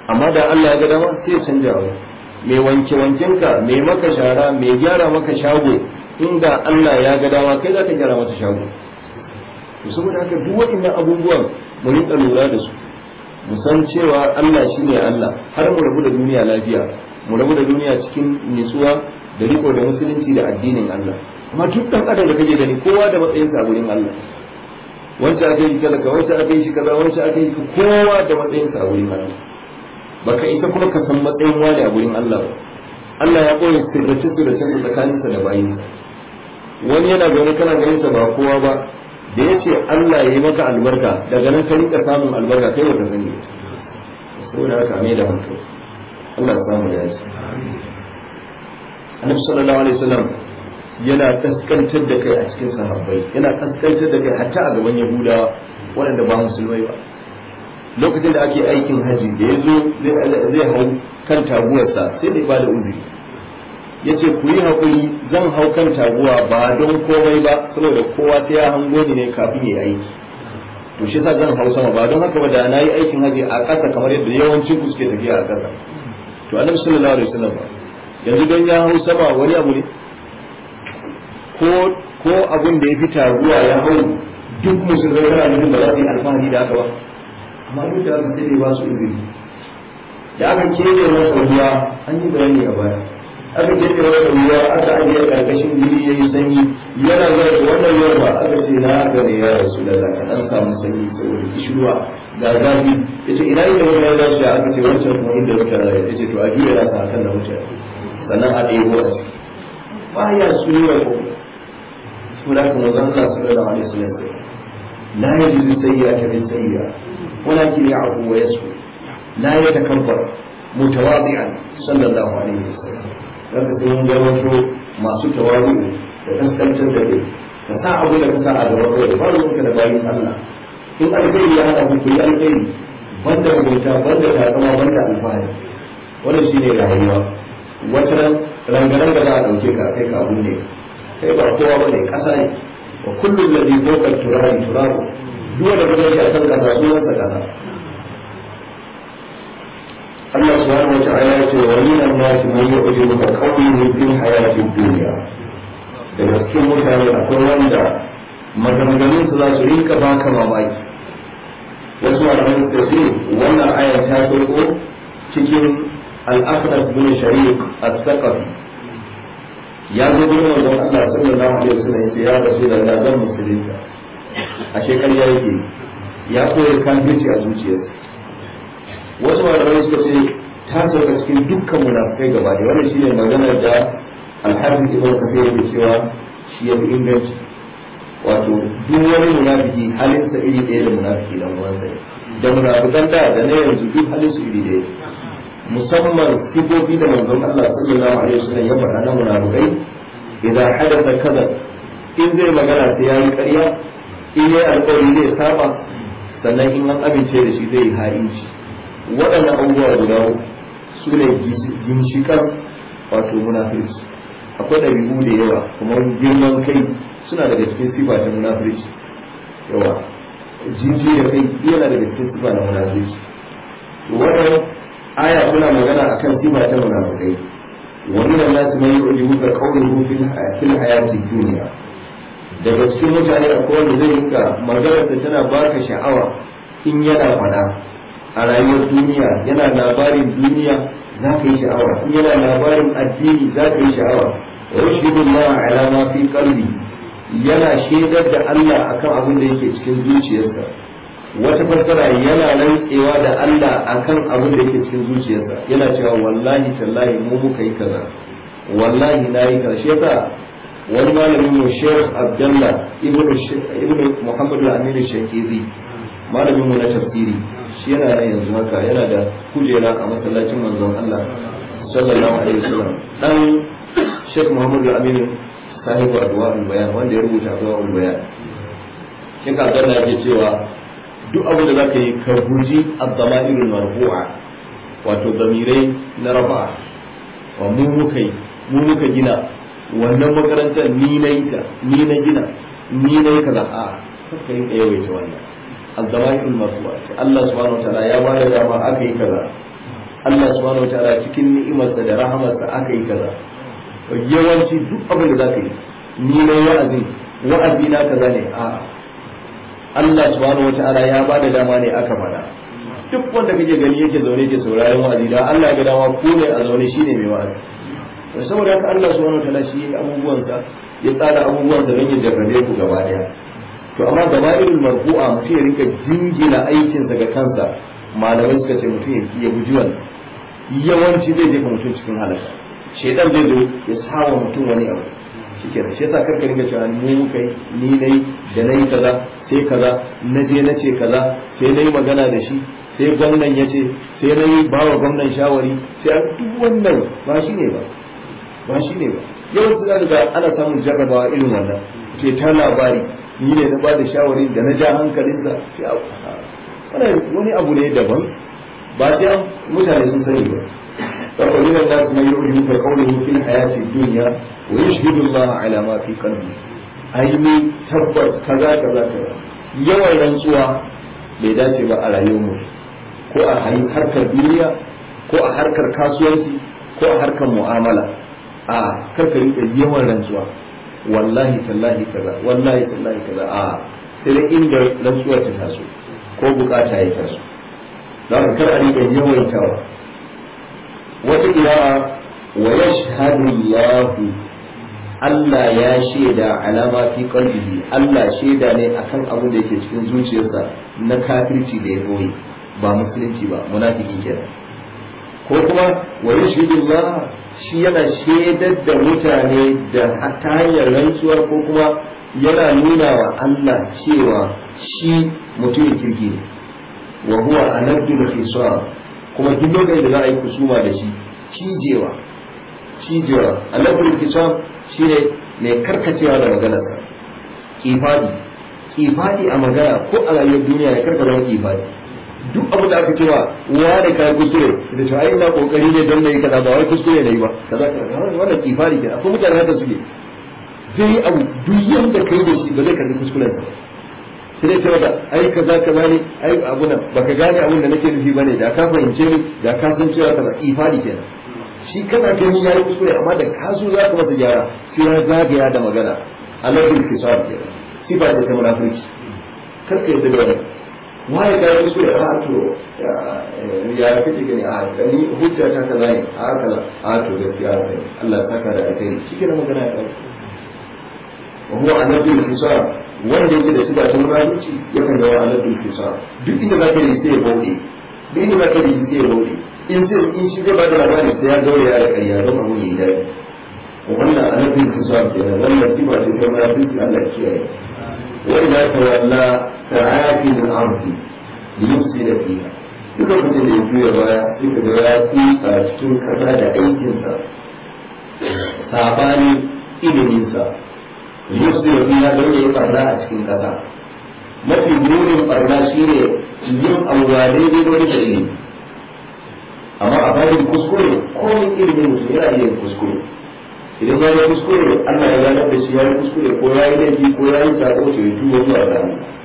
A: amma da Allah ya ga dama sai ya canja wa mai wanke wankenka mai maka shara mai gyara maka shago inda Allah ya ga dama kai za ka gyara masa shago to saboda haka duk waɗannan abubuwan mu rinka lura da su mu san cewa Allah shine Allah har mu rabu da duniya lafiya mu rabu da duniya cikin nutsuwa da riko da musulunci da addinin Allah amma duk dan adam da kake gani kowa da matsayinsa a gurin Allah wancan aka yi talaka wancan aka yi shi kaza wancan aka yi kowa da matsayinsa a gurin Allah baka isa kuma ka san matsayin wani a gurin Allah ba Allah ya koyi sirrace sirrace tsakaninsa da bayinsa wani yana zaune kana ganin sa ba kowa ba da ya ce Allah ya yi maka albarka daga nan ka rinka samun albarka kai wata sani saboda haka mai da hankali Allah ya samu ya ce Annabi sallallahu alaihi wasallam yana kaskantar da kai a cikin sahabbai yana kaskantar da kai hatta a gaban Yahudawa waɗanda ba musulmai ba lokacin da ake aikin haji da ya zo zai hau kan taguwarsa sai da ba da uzuri ya ce ku yi haƙuri zan hau kan taguwa ba don komai ba saboda kowa sai ya hango ni ne kafin ya yi aiki to shi sa zan hau sama ba don haka ba da na yi aikin haji a ƙasa kamar yadda yawancin ku suke tafiya a ƙasa to annabi sallallahu alaihi wasallam ba yanzu don ya hau sama wani abu ne ko ko abun da ya fi taguwa ya hau duk musulmai kana nufin ba za su yi alfahari da haka ba amma duk da haka sai dai ba su izini da aka kebe masa ruwa an yi bayani a baya aka kebe masa ruwa aka ajiye karkashin guri yayi sanyi yana zuwa da wannan ruwan ba aka ce na haka ne ya rasu da zaka dan samu sanyi saboda kishirwa ga zafi yace ina inda wani ya dace aka ce wancan kuma inda muka rayu yace to a juya nasa akan da mutane sannan a ɗebo a ciki baya sunna ko sura kuma zan Allah sallallahu alaihi wasallam la yajidu sayyi'ata bin sayyi'a ولكن يعفو ويسكت لا يتكبر متواضعا صلى الله عليه وسلم zaka sai mun gabato masu tawadu da kaskantar da kai ka sa abu da ka sa a gaba kawai ba ruwanka da bayin Allah in alkhairi ya hada ku yi alkhairi banda rubuta banda takama banda alfahari wannan shine rayuwa wata ran rangaran da za a dauke ka kai ka abu ne kai ba kowa bane kasa ne wa kullu alladhi fawqa turabi turabu duk wanda kuma yake a kan kasa sunansa kasa Allah subhanahu wa ta'ala ya ce wa min an-nas man yu'jibuka qawluhu fil hayati dunya daga cikin mutane akwai wanda maganganun su za su rinka baka mamaki wasu malamai suka ce wannan aya ta sauko cikin al-aqras bin shariq as-saqafi ya zo gurin manzon Allah sallallahu alaihi wasallam ya ce ya rasulullah zan musulunta a shekar ya yake ya koya kafirci a zuciyarsa wasu malamai suka ce ta sauka cikin dukkan munafikai gaba da wannan shine maganar da alhafiz ibn kafir yake cewa shi ya fi inganci wato duk wani munafiki halinsa iri ɗaya da munafiki dan uwansa ne da munafikan da da na yanzu duk halin su iri ɗaya musamman sifofi da manzon Allah sallallahu alaihi wasallam ya faɗa na munafikai idan hadatha kaza in zai magana sai ya yi ƙarya in yi alƙawari zai saba sannan in an amince da shi zai yi ha'inci waɗannan abubuwa guda su ne ginshiƙar wato munafirci akwai ɗabi'u da yawa kuma girman kai suna daga cikin sifa ta munafirci yawa jinji da kai yana daga cikin sifa na munafirci wannan aya suna magana akan sifa ta munafikai wa min an-nas man yu'jibuka qawluhu fil hayati dunya daga cikin mutane akwai wanda zai rinka maganar da tana baka sha'awa in yana fada a rayuwar duniya yana labarin duniya za ka yi sha'awa in yana labarin addini za ka yi sha'awa wa yashhadu Allah ala ma fi qalbi yana shaidar da Allah akan abin da yake cikin zuciyarsa wata fassara yana rantsewa da Allah akan abin da yake cikin zuciyarsa yana cewa wallahi tallahi mu muka yi kaza wallahi na yi kaza shi yasa wani malamin mu Sheikh Abdullah ibn Muhammad al-Amin al-Shakizi malamin mu na tafsiri shi yana nan yanzu haka yana da kujera a masallacin manzon Allah sallallahu alaihi wasallam dan Sheikh Muhammad al-Amin sahibu adwa al-bayan wanda ya rubuta adwa al-bayan Sheikh Abdullah yake cewa duk abin da zaka yi ka guji ad-dama'irul marfu'a wato damirai na rafa'a wa mu muka yi mu muka gina wannan makarantar ni na yi ta ni na gina ni na yi kaza a kaka yin yawaita wannan azzamatul marfu'a ce Allah subhanahu wa ta'ala ya ba da dama aka yi kaza Allah subhanahu wataala cikin ni'imarsa da rahamarsa aka yi kaza yawanci duk abin da zaka yi ni na wa'azi wa'azi na kaza ne a Allah subhanahu wataala ya ba da dama ne aka faɗa duk wanda kake gani yake zaune yake sauraron wa'azi da Allah ya ga dama ko ne a zaune shine mai wa'azi to saboda haka Allah subhanahu wataala shi ya abubuwansa ya tsara abubuwansa don ya jarrabe ku gaba daya to amma gaba irin marfu'a mutum ya rinka jingina aikinsa ga kansa malamai suka ce mutum ya guji wannan yawanci zai jefa mutum cikin halaka shedan zai zo ya sawa mutum wani abu shike da shi yasa karka ringa cewa mu muka yi ni nayi da nayi kaza sai kaza na je na ce kaza sai nayi magana da shi sai gwamnan ya ce sai nayi bawa gwamnan shawari sai a duk wannan ba shi ne ba ba shi ne ba yawanci za ga ana samun jarrabawa irin wannan ce ta labari ni ne na ba da shawari da na ja hankalinsa sai a wani abu ne daban ba sai an mutane sun sani ba فقال من الناس من يعجبك قوله في الحياة الدنيا ويشهد الله على ما في قلبه أي من تبت كذا كذا كذا yawan rantsuwa bai dace ba a rayuwar ko a harkar duniya ko a harkar kasuwanci ko a harkar mu'amala a karka rika yawan rantsuwa wallahi tallahi kaza wallahi tallahi kaza a sai da inda rantsuwar ta taso ko bukata ya taso don kar a rika yawaitawa wata ƙira'a wa yashhadu Allah Allah ya shaida alama fi qalbihi Allah shaida ne akan abin da yake cikin zuciyarsa na kafirci da ya boye ba musulunci ba munafiki kenan ko kuma wa yashhadu Allah shi yana shaidar da mutane da ta hanyar rantsuwa ko kuma yana nuna wa Allah cewa shi mutumin kirki ne wa huwa anaddu al kuma duk lokacin da za a yi kusuma da shi cijewa cijewa annabul kisam shine mai karkacewa da maganarsa kifadi kifadi a magana ko a rayuwar duniya ya karka zama kifadi duk abu da aka cewa wa da kai kuskure da cewa ai ina kokari ne don nayi kaza ba wai kuskure nayi ba kaza kaza wannan kifadi kenan akwai mutane haka suke zai yi abu duk yanda kai da shi ba zai karbi kuskuren sa sai dai ce maka ai kaza kaza ne ai abu nan baka gane abun da nake nufi bane da ka fahimce ni da ka san cewa kaza ifadi kenan shi kana gani yayi kuskure amma da ka so za ka masa gyara sai ya zagaya da magana alatul kisab kenan sifa ce ta munafiki kar ka yadda da wannan waye ka yi kuskure a to ya kake gani a ni hujja ta kaza ne a kaza a to gaskiya sai Allah saka da alheri shi kenan magana ya kai wa huwa alatul kisab wanda yake da sifa ta munafiki yakan ga alatul kisab duk inda zaka yi sai ya bauɗe duk inda zaka yi sai ya bauɗe in sai in shi zai bada labari sai ya gaure ya da ƙarya don abu yayi dadi wannan alatul kisab kenan wannan sifa ce ta munafiki Allah ya kiyaye wa idza tawalla ta'ati min ardi yufsida fiha duk lokacin da ya juya baya sai ka ga ya kusa cikin kasa da aikinsa sabani iliminsa yusuf fiha don ya yi barna a cikin ƙasa mafi munin barna shine yin abuwa daidai wani da ilimi amma a bayan kuskure komin ilimin mutum yana iya kuskure idan ya yi kuskure Allah ya ganar da shi ya yi kuskure ko ya yi laifi ko ya yi sako to ya tuba zuwa ga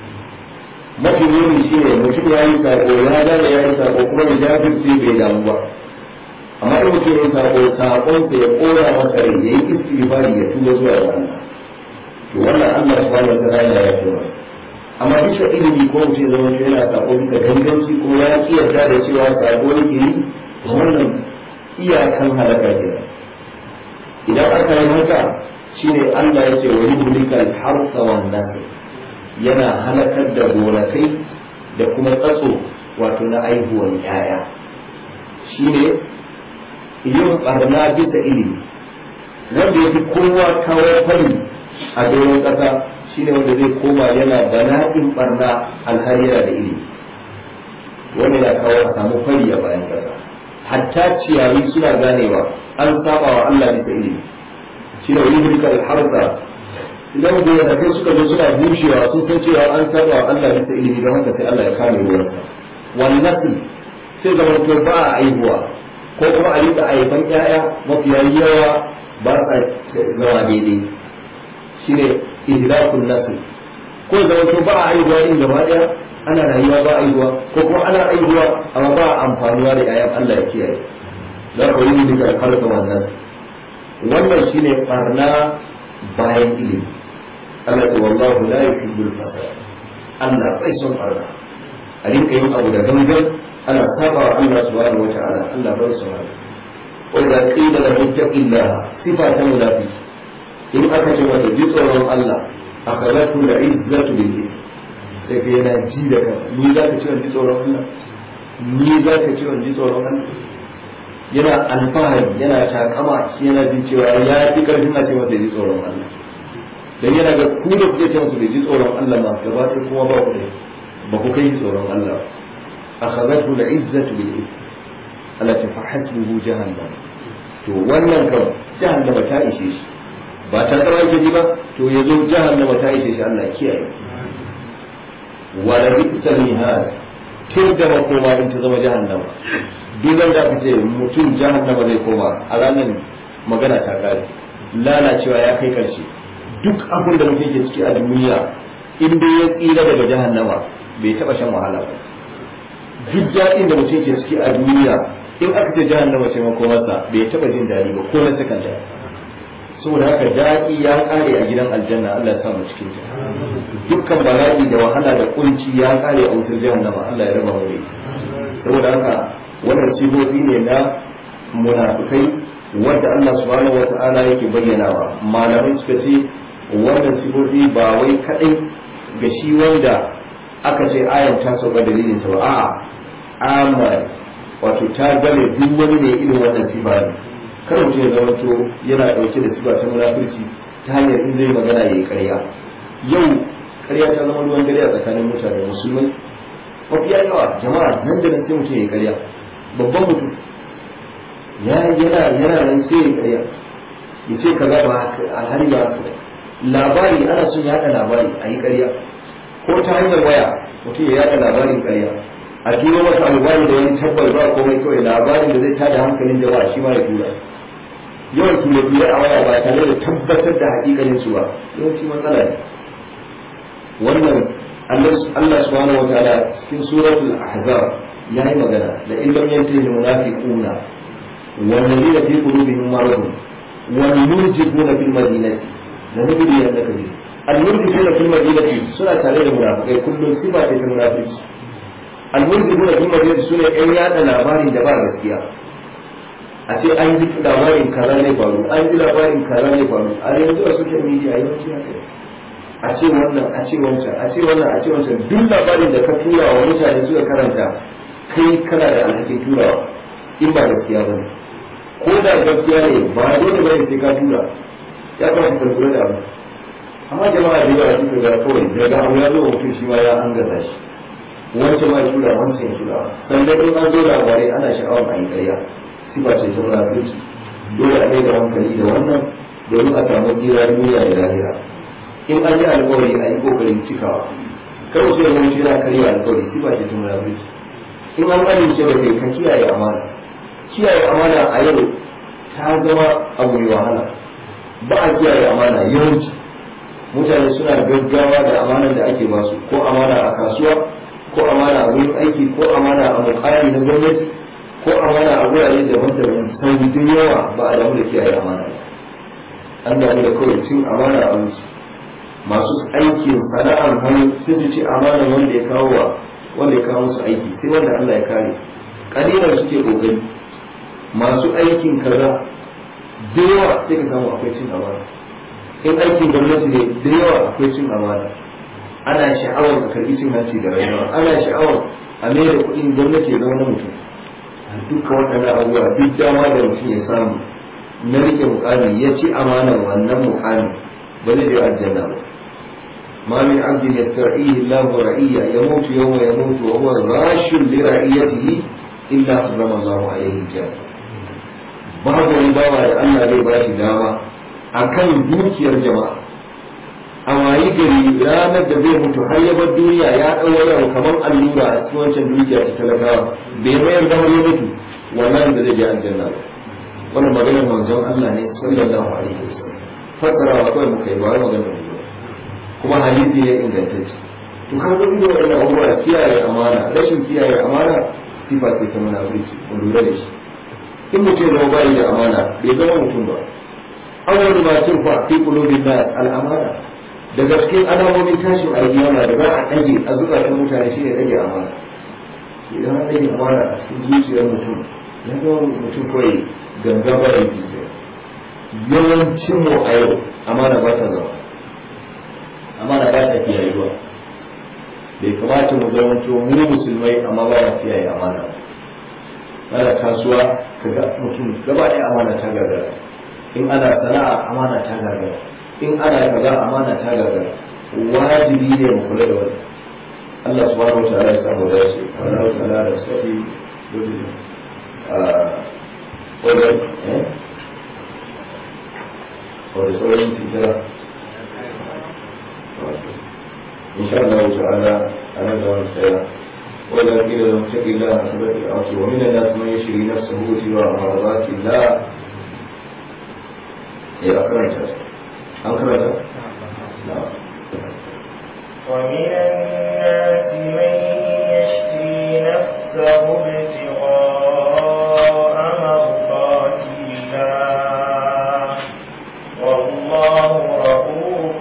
A: mafi muni shine mutum ya yi sako ya gane ya yi sako kuma ya jafirce bai damu ba amma in mutum ya yi sako sakonsa ya kora masa rai ya yi istighfari ya tuba zuwa ga Allah to wannan Allah subhanahu wa ta'ala ya ce masa amma bisa ilimi ko mutum zama shi yana sako bisa ganganci ko ya ki yarda da cewa sako yake yi wannan iyakan halaka ke idan aka yi haka shine Allah ya ce wa yuhlika al-harsa wan nasl yana halakar da gonakai da kuma tsatso wato na aihuwan yaya shine yin barna bisa ilimi wanda ya fi kowa kawo fari a doron ƙasa shine wanda zai koma yana bala'in barna alhari yana da ilimi wanda yana kawo a samu fari a bayan ƙasa hatta ciyayi suna ganewa an saba wa Allah bisa ilimi shine wani hulkar harsa idan gonakai suka zo suna bushewa sun san cewa an saba wa Allah bisa ilimi don haka sai Allah ya kame ruwansa wannan sai zama to ba a aihuwa ko kuma a rika aifan ƴaƴa mafiya yawa ba sa zama daidai shine ihlakun nasl ko zama to ba a aihuwa din gaba daya ana rayuwa ba aihuwa ko kuma ana aihuwa amma ba amfanuwa da yayan Allah ya kiyaye za ka yi duka karka wannan wannan shine barna bayan ilimi Allah ta wallahu la yuhibbul fasad Allah bai son barna a rinka yin abu da gangan ana saba wa Allah subhanahu wa ta'ala Allah bai son haka wa idza qila lahu taqillaha sifa ta munafiki in aka ce mata ji tsoron Allah akhadatu al-izzatu bil ithm sai ka yana ji da kan ni za ka ce wani tsoron Allah ni za ka ce wani tsoron Allah yana alfahari yana takama shi yana jin cewa ya fi karfin a ce masa ji tsoron Allah dan yana ga ku da kuke ce masa ji tsoron Allah ma gaba ɗaya kuma ba ku da ba ku kai tsoron Allah akhadatu al-izzatu bil ithm Allah ta fahasbuhu jahannam to wannan kan jahannama ta ishe shi ba ta tsawa yake ji ba to yazo jahannama ta ishe shi Allah kiyaye wala bi'sal mihad tun da makoma in ta zama jahannama duk da aka ce mutum jahannama zai koma a ranar magana ta kare lalacewa ya kai karshe duk abin da mutum ke ciki a duniya in dai ya tsira daga jahannama bai taba shan wahala ba duk daɗin da mutum ke ciki a duniya in aka ce jahannama ce makomarsa bai taba jin daɗi ba ko na sakanta saboda haka daɗi ya ƙare a gidan aljanna Allah ya sa mu cikin ta dukkan bala'i da wahala da kunci ya ƙare a wutar jahannama Allah ya raba mu da saboda haka wannan sifofi ne na munafikai wanda Allah subhanahu wata'ala yake bayyanawa malamai suka ce wannan sifofi ba wai kadai ga shi wanda aka ce ayan ta sauka dalilin ta ba a'a amma wato ta gane duk wani ne irin wannan sifa ne kar mutum ya zama to yana dauke da sifa ta munafurci ta hanyar in zai magana yayi ƙarya yau ƙarya ta zama ruwan dare a tsakanin mutane musulmai mafiya yawa jama'a nan da nan sai mutum yayi ƙarya babban mutum ya yana yana nan sai yayi ƙarya ya ce kaza ba alhari ba labari ana son yaɗa labari a yi ƙarya ko ta hanyar waya mutum ya yaɗa labarin ƙarya a turo masa albani da wani tabbar ba komai kawai labarin da zai tada hankalin jama'a shi ma ya tura yawan ture ture a waya ba tare da tabbatar da hakikalin su ba yawanci matsala ne wannan Allah subhanahu wa ta'ala cikin suratul ahzab ya yi magana da illam yantahi munafiquna wal ladina fi qulubihim maradun wal murjifuna fil madinati la nabiyyi annaka bi al murjifuna fil madinati suna tare da munafikai kullum sifa ce ta munafiki almulzimuna fil madinati sune ɗan yada labarin da ba gaskiya a ce an ji labarin kaza ne faru an ji labarin kaza ne faru a yanzu a social media yawanci haka a ce wannan a ce wancan a ce wannan a ce wancan duk labarin da ka tura wa mutane suka karanta kai kana da alhakin turawa in ba gaskiya ba ne ko da gaskiya ne ba dole ba ne sai ka tura ya kamata ka lura da abu amma jama'a da yawa suka ga kawai daga abu ya zo mutum shi ma ya an gaza shi wancan ma ya tura wancan ya tura sannan in an zo labarai ana sha'awar a yi ƙarya sifa ce ta munafurci dole a da hankali da wannan domin a samu tsira duniya da lahira in an yi alƙawari a yi ƙoƙarin cikawa kar sai ya mutu yana karya alƙawari sifa ce ta munafurci in an amince da kai ka kiyaye amana kiyaye amana a yau ta zama abu mai wahala ba a kiyaye amana yawanci mutane suna gaggawa da amanar da ake basu ko amana a kasuwa ko amana a wurin aiki ko amana a mukami na gwamnati ko amana a wurare daban-daban sau da yawa ba a damu da kiyaye amana an damu da kawai cin amana a wuce masu aikin sana'ar hannu sun ci amana wanda ya kawo wa wanda ya kawo musu aiki sai wanda Allah ya kare kalilan suke kokari masu aikin kaza da yawa sai ka samu akwai cin amana in aikin gwamnati ne da yawa akwai cin amana ana sha'awar ka karbi cin hanci da rayuwa ana sha'awar a mai da kuɗin gwamnati ya zama na mutum a dukkan waɗannan abubuwa duk dama da mutum ya samu na rike mukami ya ci amanar wannan mukami ba zai je aljanna ba ما من عبد يسترعيه الله رعية يموت يوم يموت وهو غاش لرعيته إلا حرم الله عليه الجنة babu wani bawa da Allah zai ba shi dama akan dukiyar jama'a a wayi gari ranar da zai mutu har ya bar duniya ya ɗau yau kamar allura a cikin wancan dukiya ta talakawa bai mayar da ya mutu wannan da zai je aljanna ba wannan maganar manzon Allah ne sallallahu alaihi wasallam fassara wa kawai muka yi ba wai maganar mu kuma hadisi ne ingantacce to ka ga ido wannan abubuwa kiyaye amana rashin kiyaye amana sifa ce ta munafurci ku lura da shi in mutum zama bayi da amana bai zama mutum ba awwal ma turfa fi qulubin nas al amana daga cikin alamomin tashin alkiyama da za a dage a zukatan mutane shine dage amana idan an dage amana a cikin zuciyar mutum ya zama mutum kawai ganga ba da yawancin mu a yau amana ba ta zama amana ba ta kiyayewa bai kamata mu zama to mu musulmai amma ba mu kiyaye amana ana kasuwa kaga mutum gaba ɗaya amana ta gagara in ana sana'a amana ta gagara in ana kaza amana ta gagara wajibi ne mu kula da wani Allah subhanahu wa ta'ala ya samu dace Allah ta'ala da sabi a wajen eh wanda sauran titara إن شاء الله تعالى أنا دون السيرة وإذا قيل لهم اتق الله أثبت الأرض ومن الناس من يشري نفسه ابتغاء مرضات الله يا أكرمت أكرمت نعم
C: ومن الناس من يشري نفسه ابتغاء مرضات الله والله رؤوف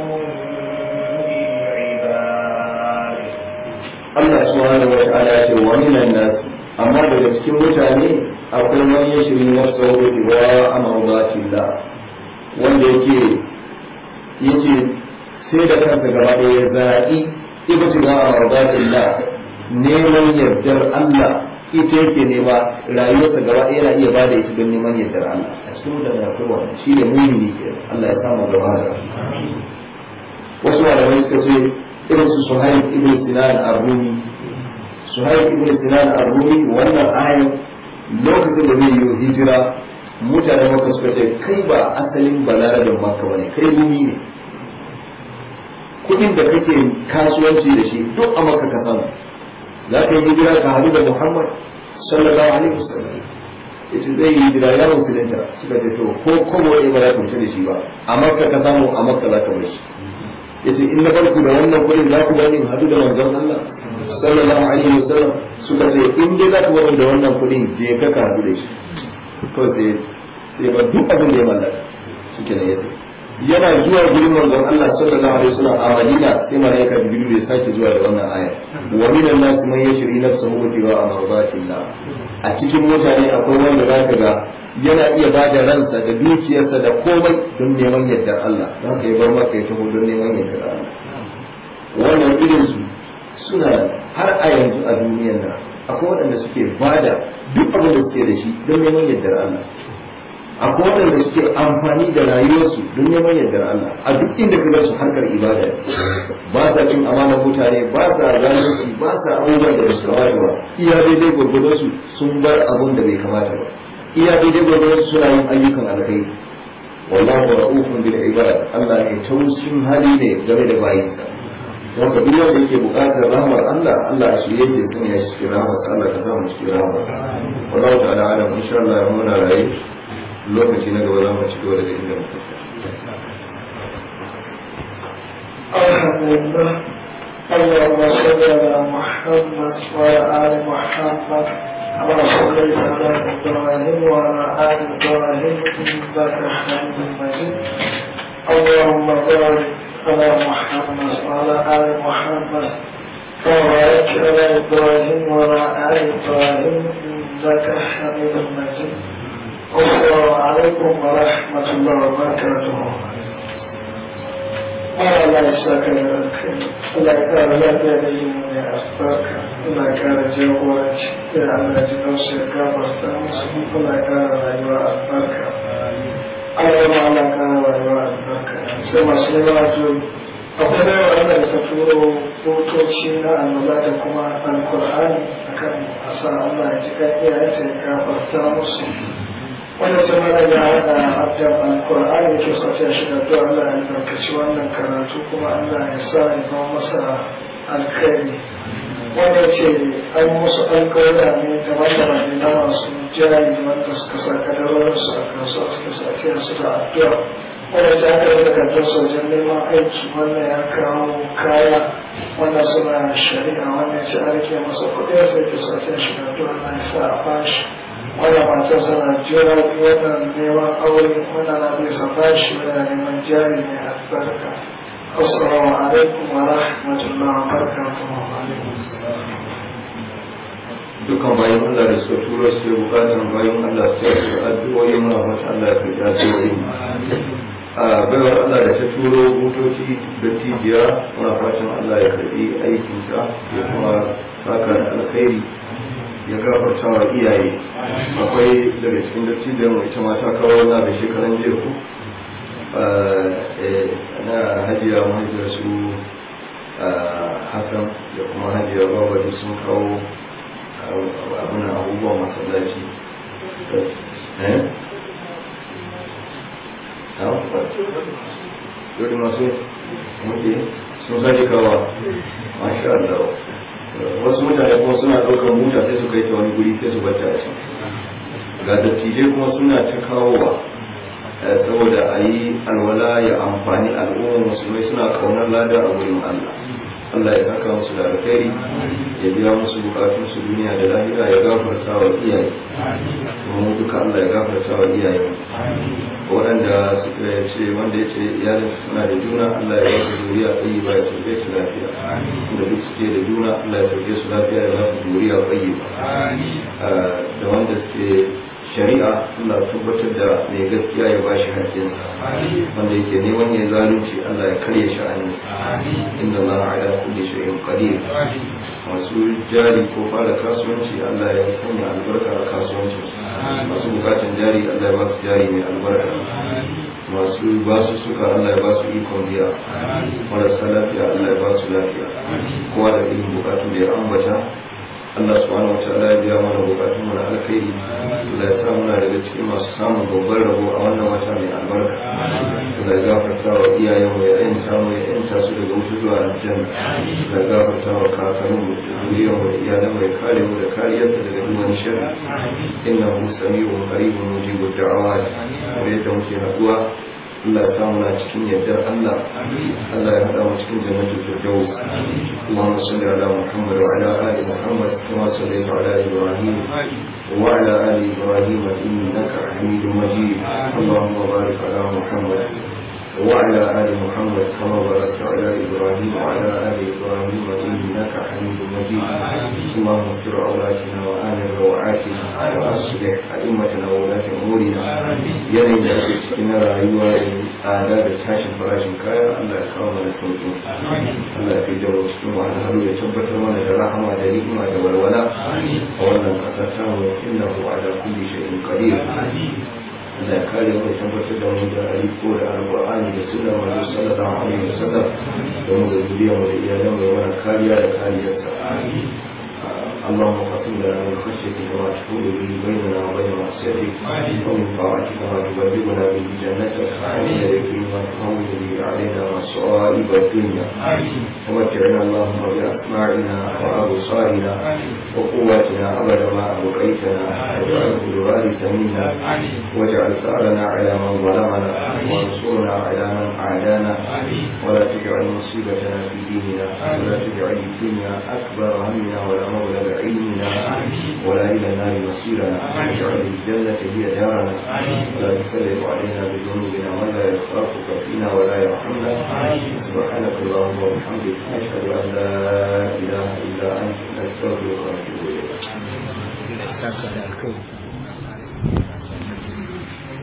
C: بالعباد
A: Allah subhanahu wa ta'ala ya ce wa minan nas amma daga cikin mutane akwai man yashri nafsahu wa amradatillah wanda yake yake sai da kansa gaba ɗaya ya zaɓi ibtiga amradatillah neman yardar Allah ita yake nema rayuwarsa gaba ɗaya yana iya bada ita don neman yardar Allah a cikin mutane akwai wannan shi ne mumini ke Allah ya samu gaba da wasu malamai suka ce irin su suhaib ibn sinan ar-rumi suhaib ibn sinan ar-rumi wannan ayan lokacin da zai yi hijira mutane maka suka ce kai ba asalin balarabin maka bane kai rumi ne kudin da kake kasuwanci da shi duk a maka ka samu za ka yi hijira ka hadu da muhammad sallallahu alaihi wasallam yace zai yi hijira ya musulunta suka ce to ko komo ne ba za ka fita da shi ba a makka ka samu a makka za ka bar shi yace in na barku da wannan kudin za ku bani hadu da manzon Allah sallallahu alaihi wasallam suka ce in dai za ku bani da wannan kudin je ka ka hadu da shi to sai sai ba duk abin da ya mallaka shike ne yace yana zuwa gurin manzon Allah sallallahu alaihi wasallam a Madina sai malaika Jibril ya sake zuwa da wannan aya wa minan nas man yashri nafsahu wa amradatillah a cikin mutane akwai wanda zaka ga yana iya ba da ransa da dukiyarsa da komai don neman yardar Allah don ka yi bar maka ya taho don neman yardar Allah wannan irin su suna har a yanzu a duniyar nan akwai waɗanda suke ba da duk abin da suke da shi don neman yardar Allah akwai waɗanda suke amfani da rayuwarsu don neman yardar Allah a duk inda ka su harkar ibada ba sa cin amanar mutane ba sa zalunci ba sa abubuwan da ba su kamata ba iya daidai gwargwadon su sun bar abun da bai kamata ba iya daidai gwargwadon suna yin ayyukan alkhairi wallahu ra'ufun bil ibad Allah ne tausin hali ne game da bayinsa don ka duk wanda yake buƙatar rahmar Allah Allah shi yake son ya shi rahmar Allah ka samu cikin rahmar wallahu ta'ala alam insha Allah ya muna raye lokaci na gaba za mu ci gaba daga inda muka
B: Alhamdulillah اللهم صل على محمد وعلى آل محمد كما صليت على إبراهيم وعلى آل إبراهيم إنك حميد مجيد اللهم بارك على محمد وعلى آل محمد كما باركت على إبراهيم وعلى آل إبراهيم إنك حميد مجيد السلام عليكم ورحمة الله وبركاته Allah ya sa ka da alkhairi Allah ya kara lafiya da yin mai albarka Allah ya kara jagoranci ya Allah ya ji kansu ya gafarta musu Allah ya kara rayuwa albarka Allah ya ma Allah kara rayuwa albarka sai masu yawa to akwai da yawa da suka turo hotoci na annoba da kuma alkur'ani akan asa Allah ya ji kan iyayensa ya gafarta musu wanda sai mana ya haɗa abdan alkur'ani ke sace shi da to Allah ya albarkaci wannan karatu kuma Allah ya sa ya zama masa alkhairi wanda ce an musu alkawari ne daban-daban ne na masu jari wanda suka sa kadarorinsu a kasuwa suka sa su da addu'a wanda ta aka yi takardar sojan neman aiki wannan ya kawo kaya wannan suna shari'a wannan ce an rike masa kuɗi sai ta sace shi da tuwa na sa a bashi wannan matar sana jira wannan neman aure wannan na bai sa bashi yana neman jari mai albarka assalamu alaikum wa rahmatullahi wa barakatuhu
A: dukkan bayan Allah da suka turo su yi bukatan bayan Allah su yi su addu'o'i muna mata Allah ya karɓi addu'o'i a baiwar Allah da ta turo motoci da tijiya muna fatan Allah ya karɓi aikinta ya kuma saka da alkhairi ya gafarta wa iyaye akwai daga cikin dattijan ita ma ta kawo na da shekaran jiya ku na hajiya mahaifiyar su Hassan da kuma hajiya babadu sun kawo abin abubuwan masallaci yau masu muke sun sake kawa masha Allah wasu mutane kuma suna ɗaukar mota sai su kai ta wani guri sai su bata a can ga dattijai kuma suna ta kawowa saboda a yi alwala ya amfani al'ummar musulmai suna kaunar lada a wurin Allah Allah ya saka musu da alkhairi ya biya musu bukatun su duniya da lahira ya gafarta wa iyaye kuma mu duka Allah ya gafarta wa iyaye waɗanda suka ce wanda ya ce iyalin suna da juna Allah ya ba su zuriya tsayi ba ya sauke su lafiya da duk suke da juna Allah ya sauke su lafiya ya ba su zuriya tsayi ba da wanda suke shari'a Allah tabbatar da mai gaskiya ya bashi haƙƙinsa wanda yake neman ya zalunci Allah ya karya sha'aninsa inna Allah ala kulli shay'in qadir masu jari ko fara kasuwanci Allah ya sanya albarka a kasuwancin masu bukatan jari Allah ya ba su jari mai albarka masu ba su suka Allah ya ba su ikon biya marasa lafiya Allah ya ba su lafiya kowa da irin bukatun da ya ambata Allah subhanahu wataala ya biya mana bukatun mu na alkhairi Allah ya sa muna daga cikin masu samun babban rabo a wannan wata mai albarka Allah ya gafarta wa iyayen mu ya yanta mu ya yanta su daga wuta zuwa aljanna Allah ya gafarta wa kakannin mu da zuriyar mu da iyalan mu ya kare mu da kariyarsa daga duk wani sharri innahu sami'un qaribun mujibud da'awat kamar yadda muke haduwa Allah ya samu na cikin yardar Allah Allah ya haɗa mu cikin jannatul firdaus Allahumma salli ala Muhammad wa ala ali Muhammad kama sallaita ala Ibrahim wa ala ali Ibrahim innaka Hamidum Majid Allahumma barik ala Muhammad وعلى آل محمد كما باركت على إبراهيم وعلى آل إبراهيم إنك حميد مجيد اللهم اغفر عوراتنا وآمن روعاتنا وأصلح أئمتنا وولاة أمورنا yanayin da ake cikin na rayuwa da tsada da tashin farashin kaya Allah ya kawo mana sauƙi Allah ya fi da cikin wahalhalu ya tabbatar mana da rahama da ni'ima da walwala a wannan ƙasar tamu innahu ala kulli shay'in qadir Allah ya kare mu tabbatar da mu da aliko da alqur'ani da sunnar manzo sallallahu alaihi wasallam da mu da zuriya mu da iyalan mu mana kariya da kariyarsa اللهم قسم لنا من خشيتك ما تحول به بيننا وبين معصيتك ومن طاعتك ما تبلغنا به جنتك ومن اليقين ما تهون به علينا مصائب الدنيا ومتعنا اللهم باسماعنا وابصارنا وقواتنا ابدا ما ابقيتنا واجعله الوارث منا واجعل ثارنا على من ظلمنا وانصرنا على من عادانا ولا تجعل مصيبتنا في ديننا ولا تجعل الدنيا اكبر همنا ولا مبلغ علمنا ولا إلى النار مصيرنا واجعل الجنة هي دارنا ولا تسلط علينا بذنوبنا من لا يخافك فينا ولا يرحمنا سبحانك اللهم وبحمدك أشهد أن لا إله إلا أنت نستغفرك ونتوب إليك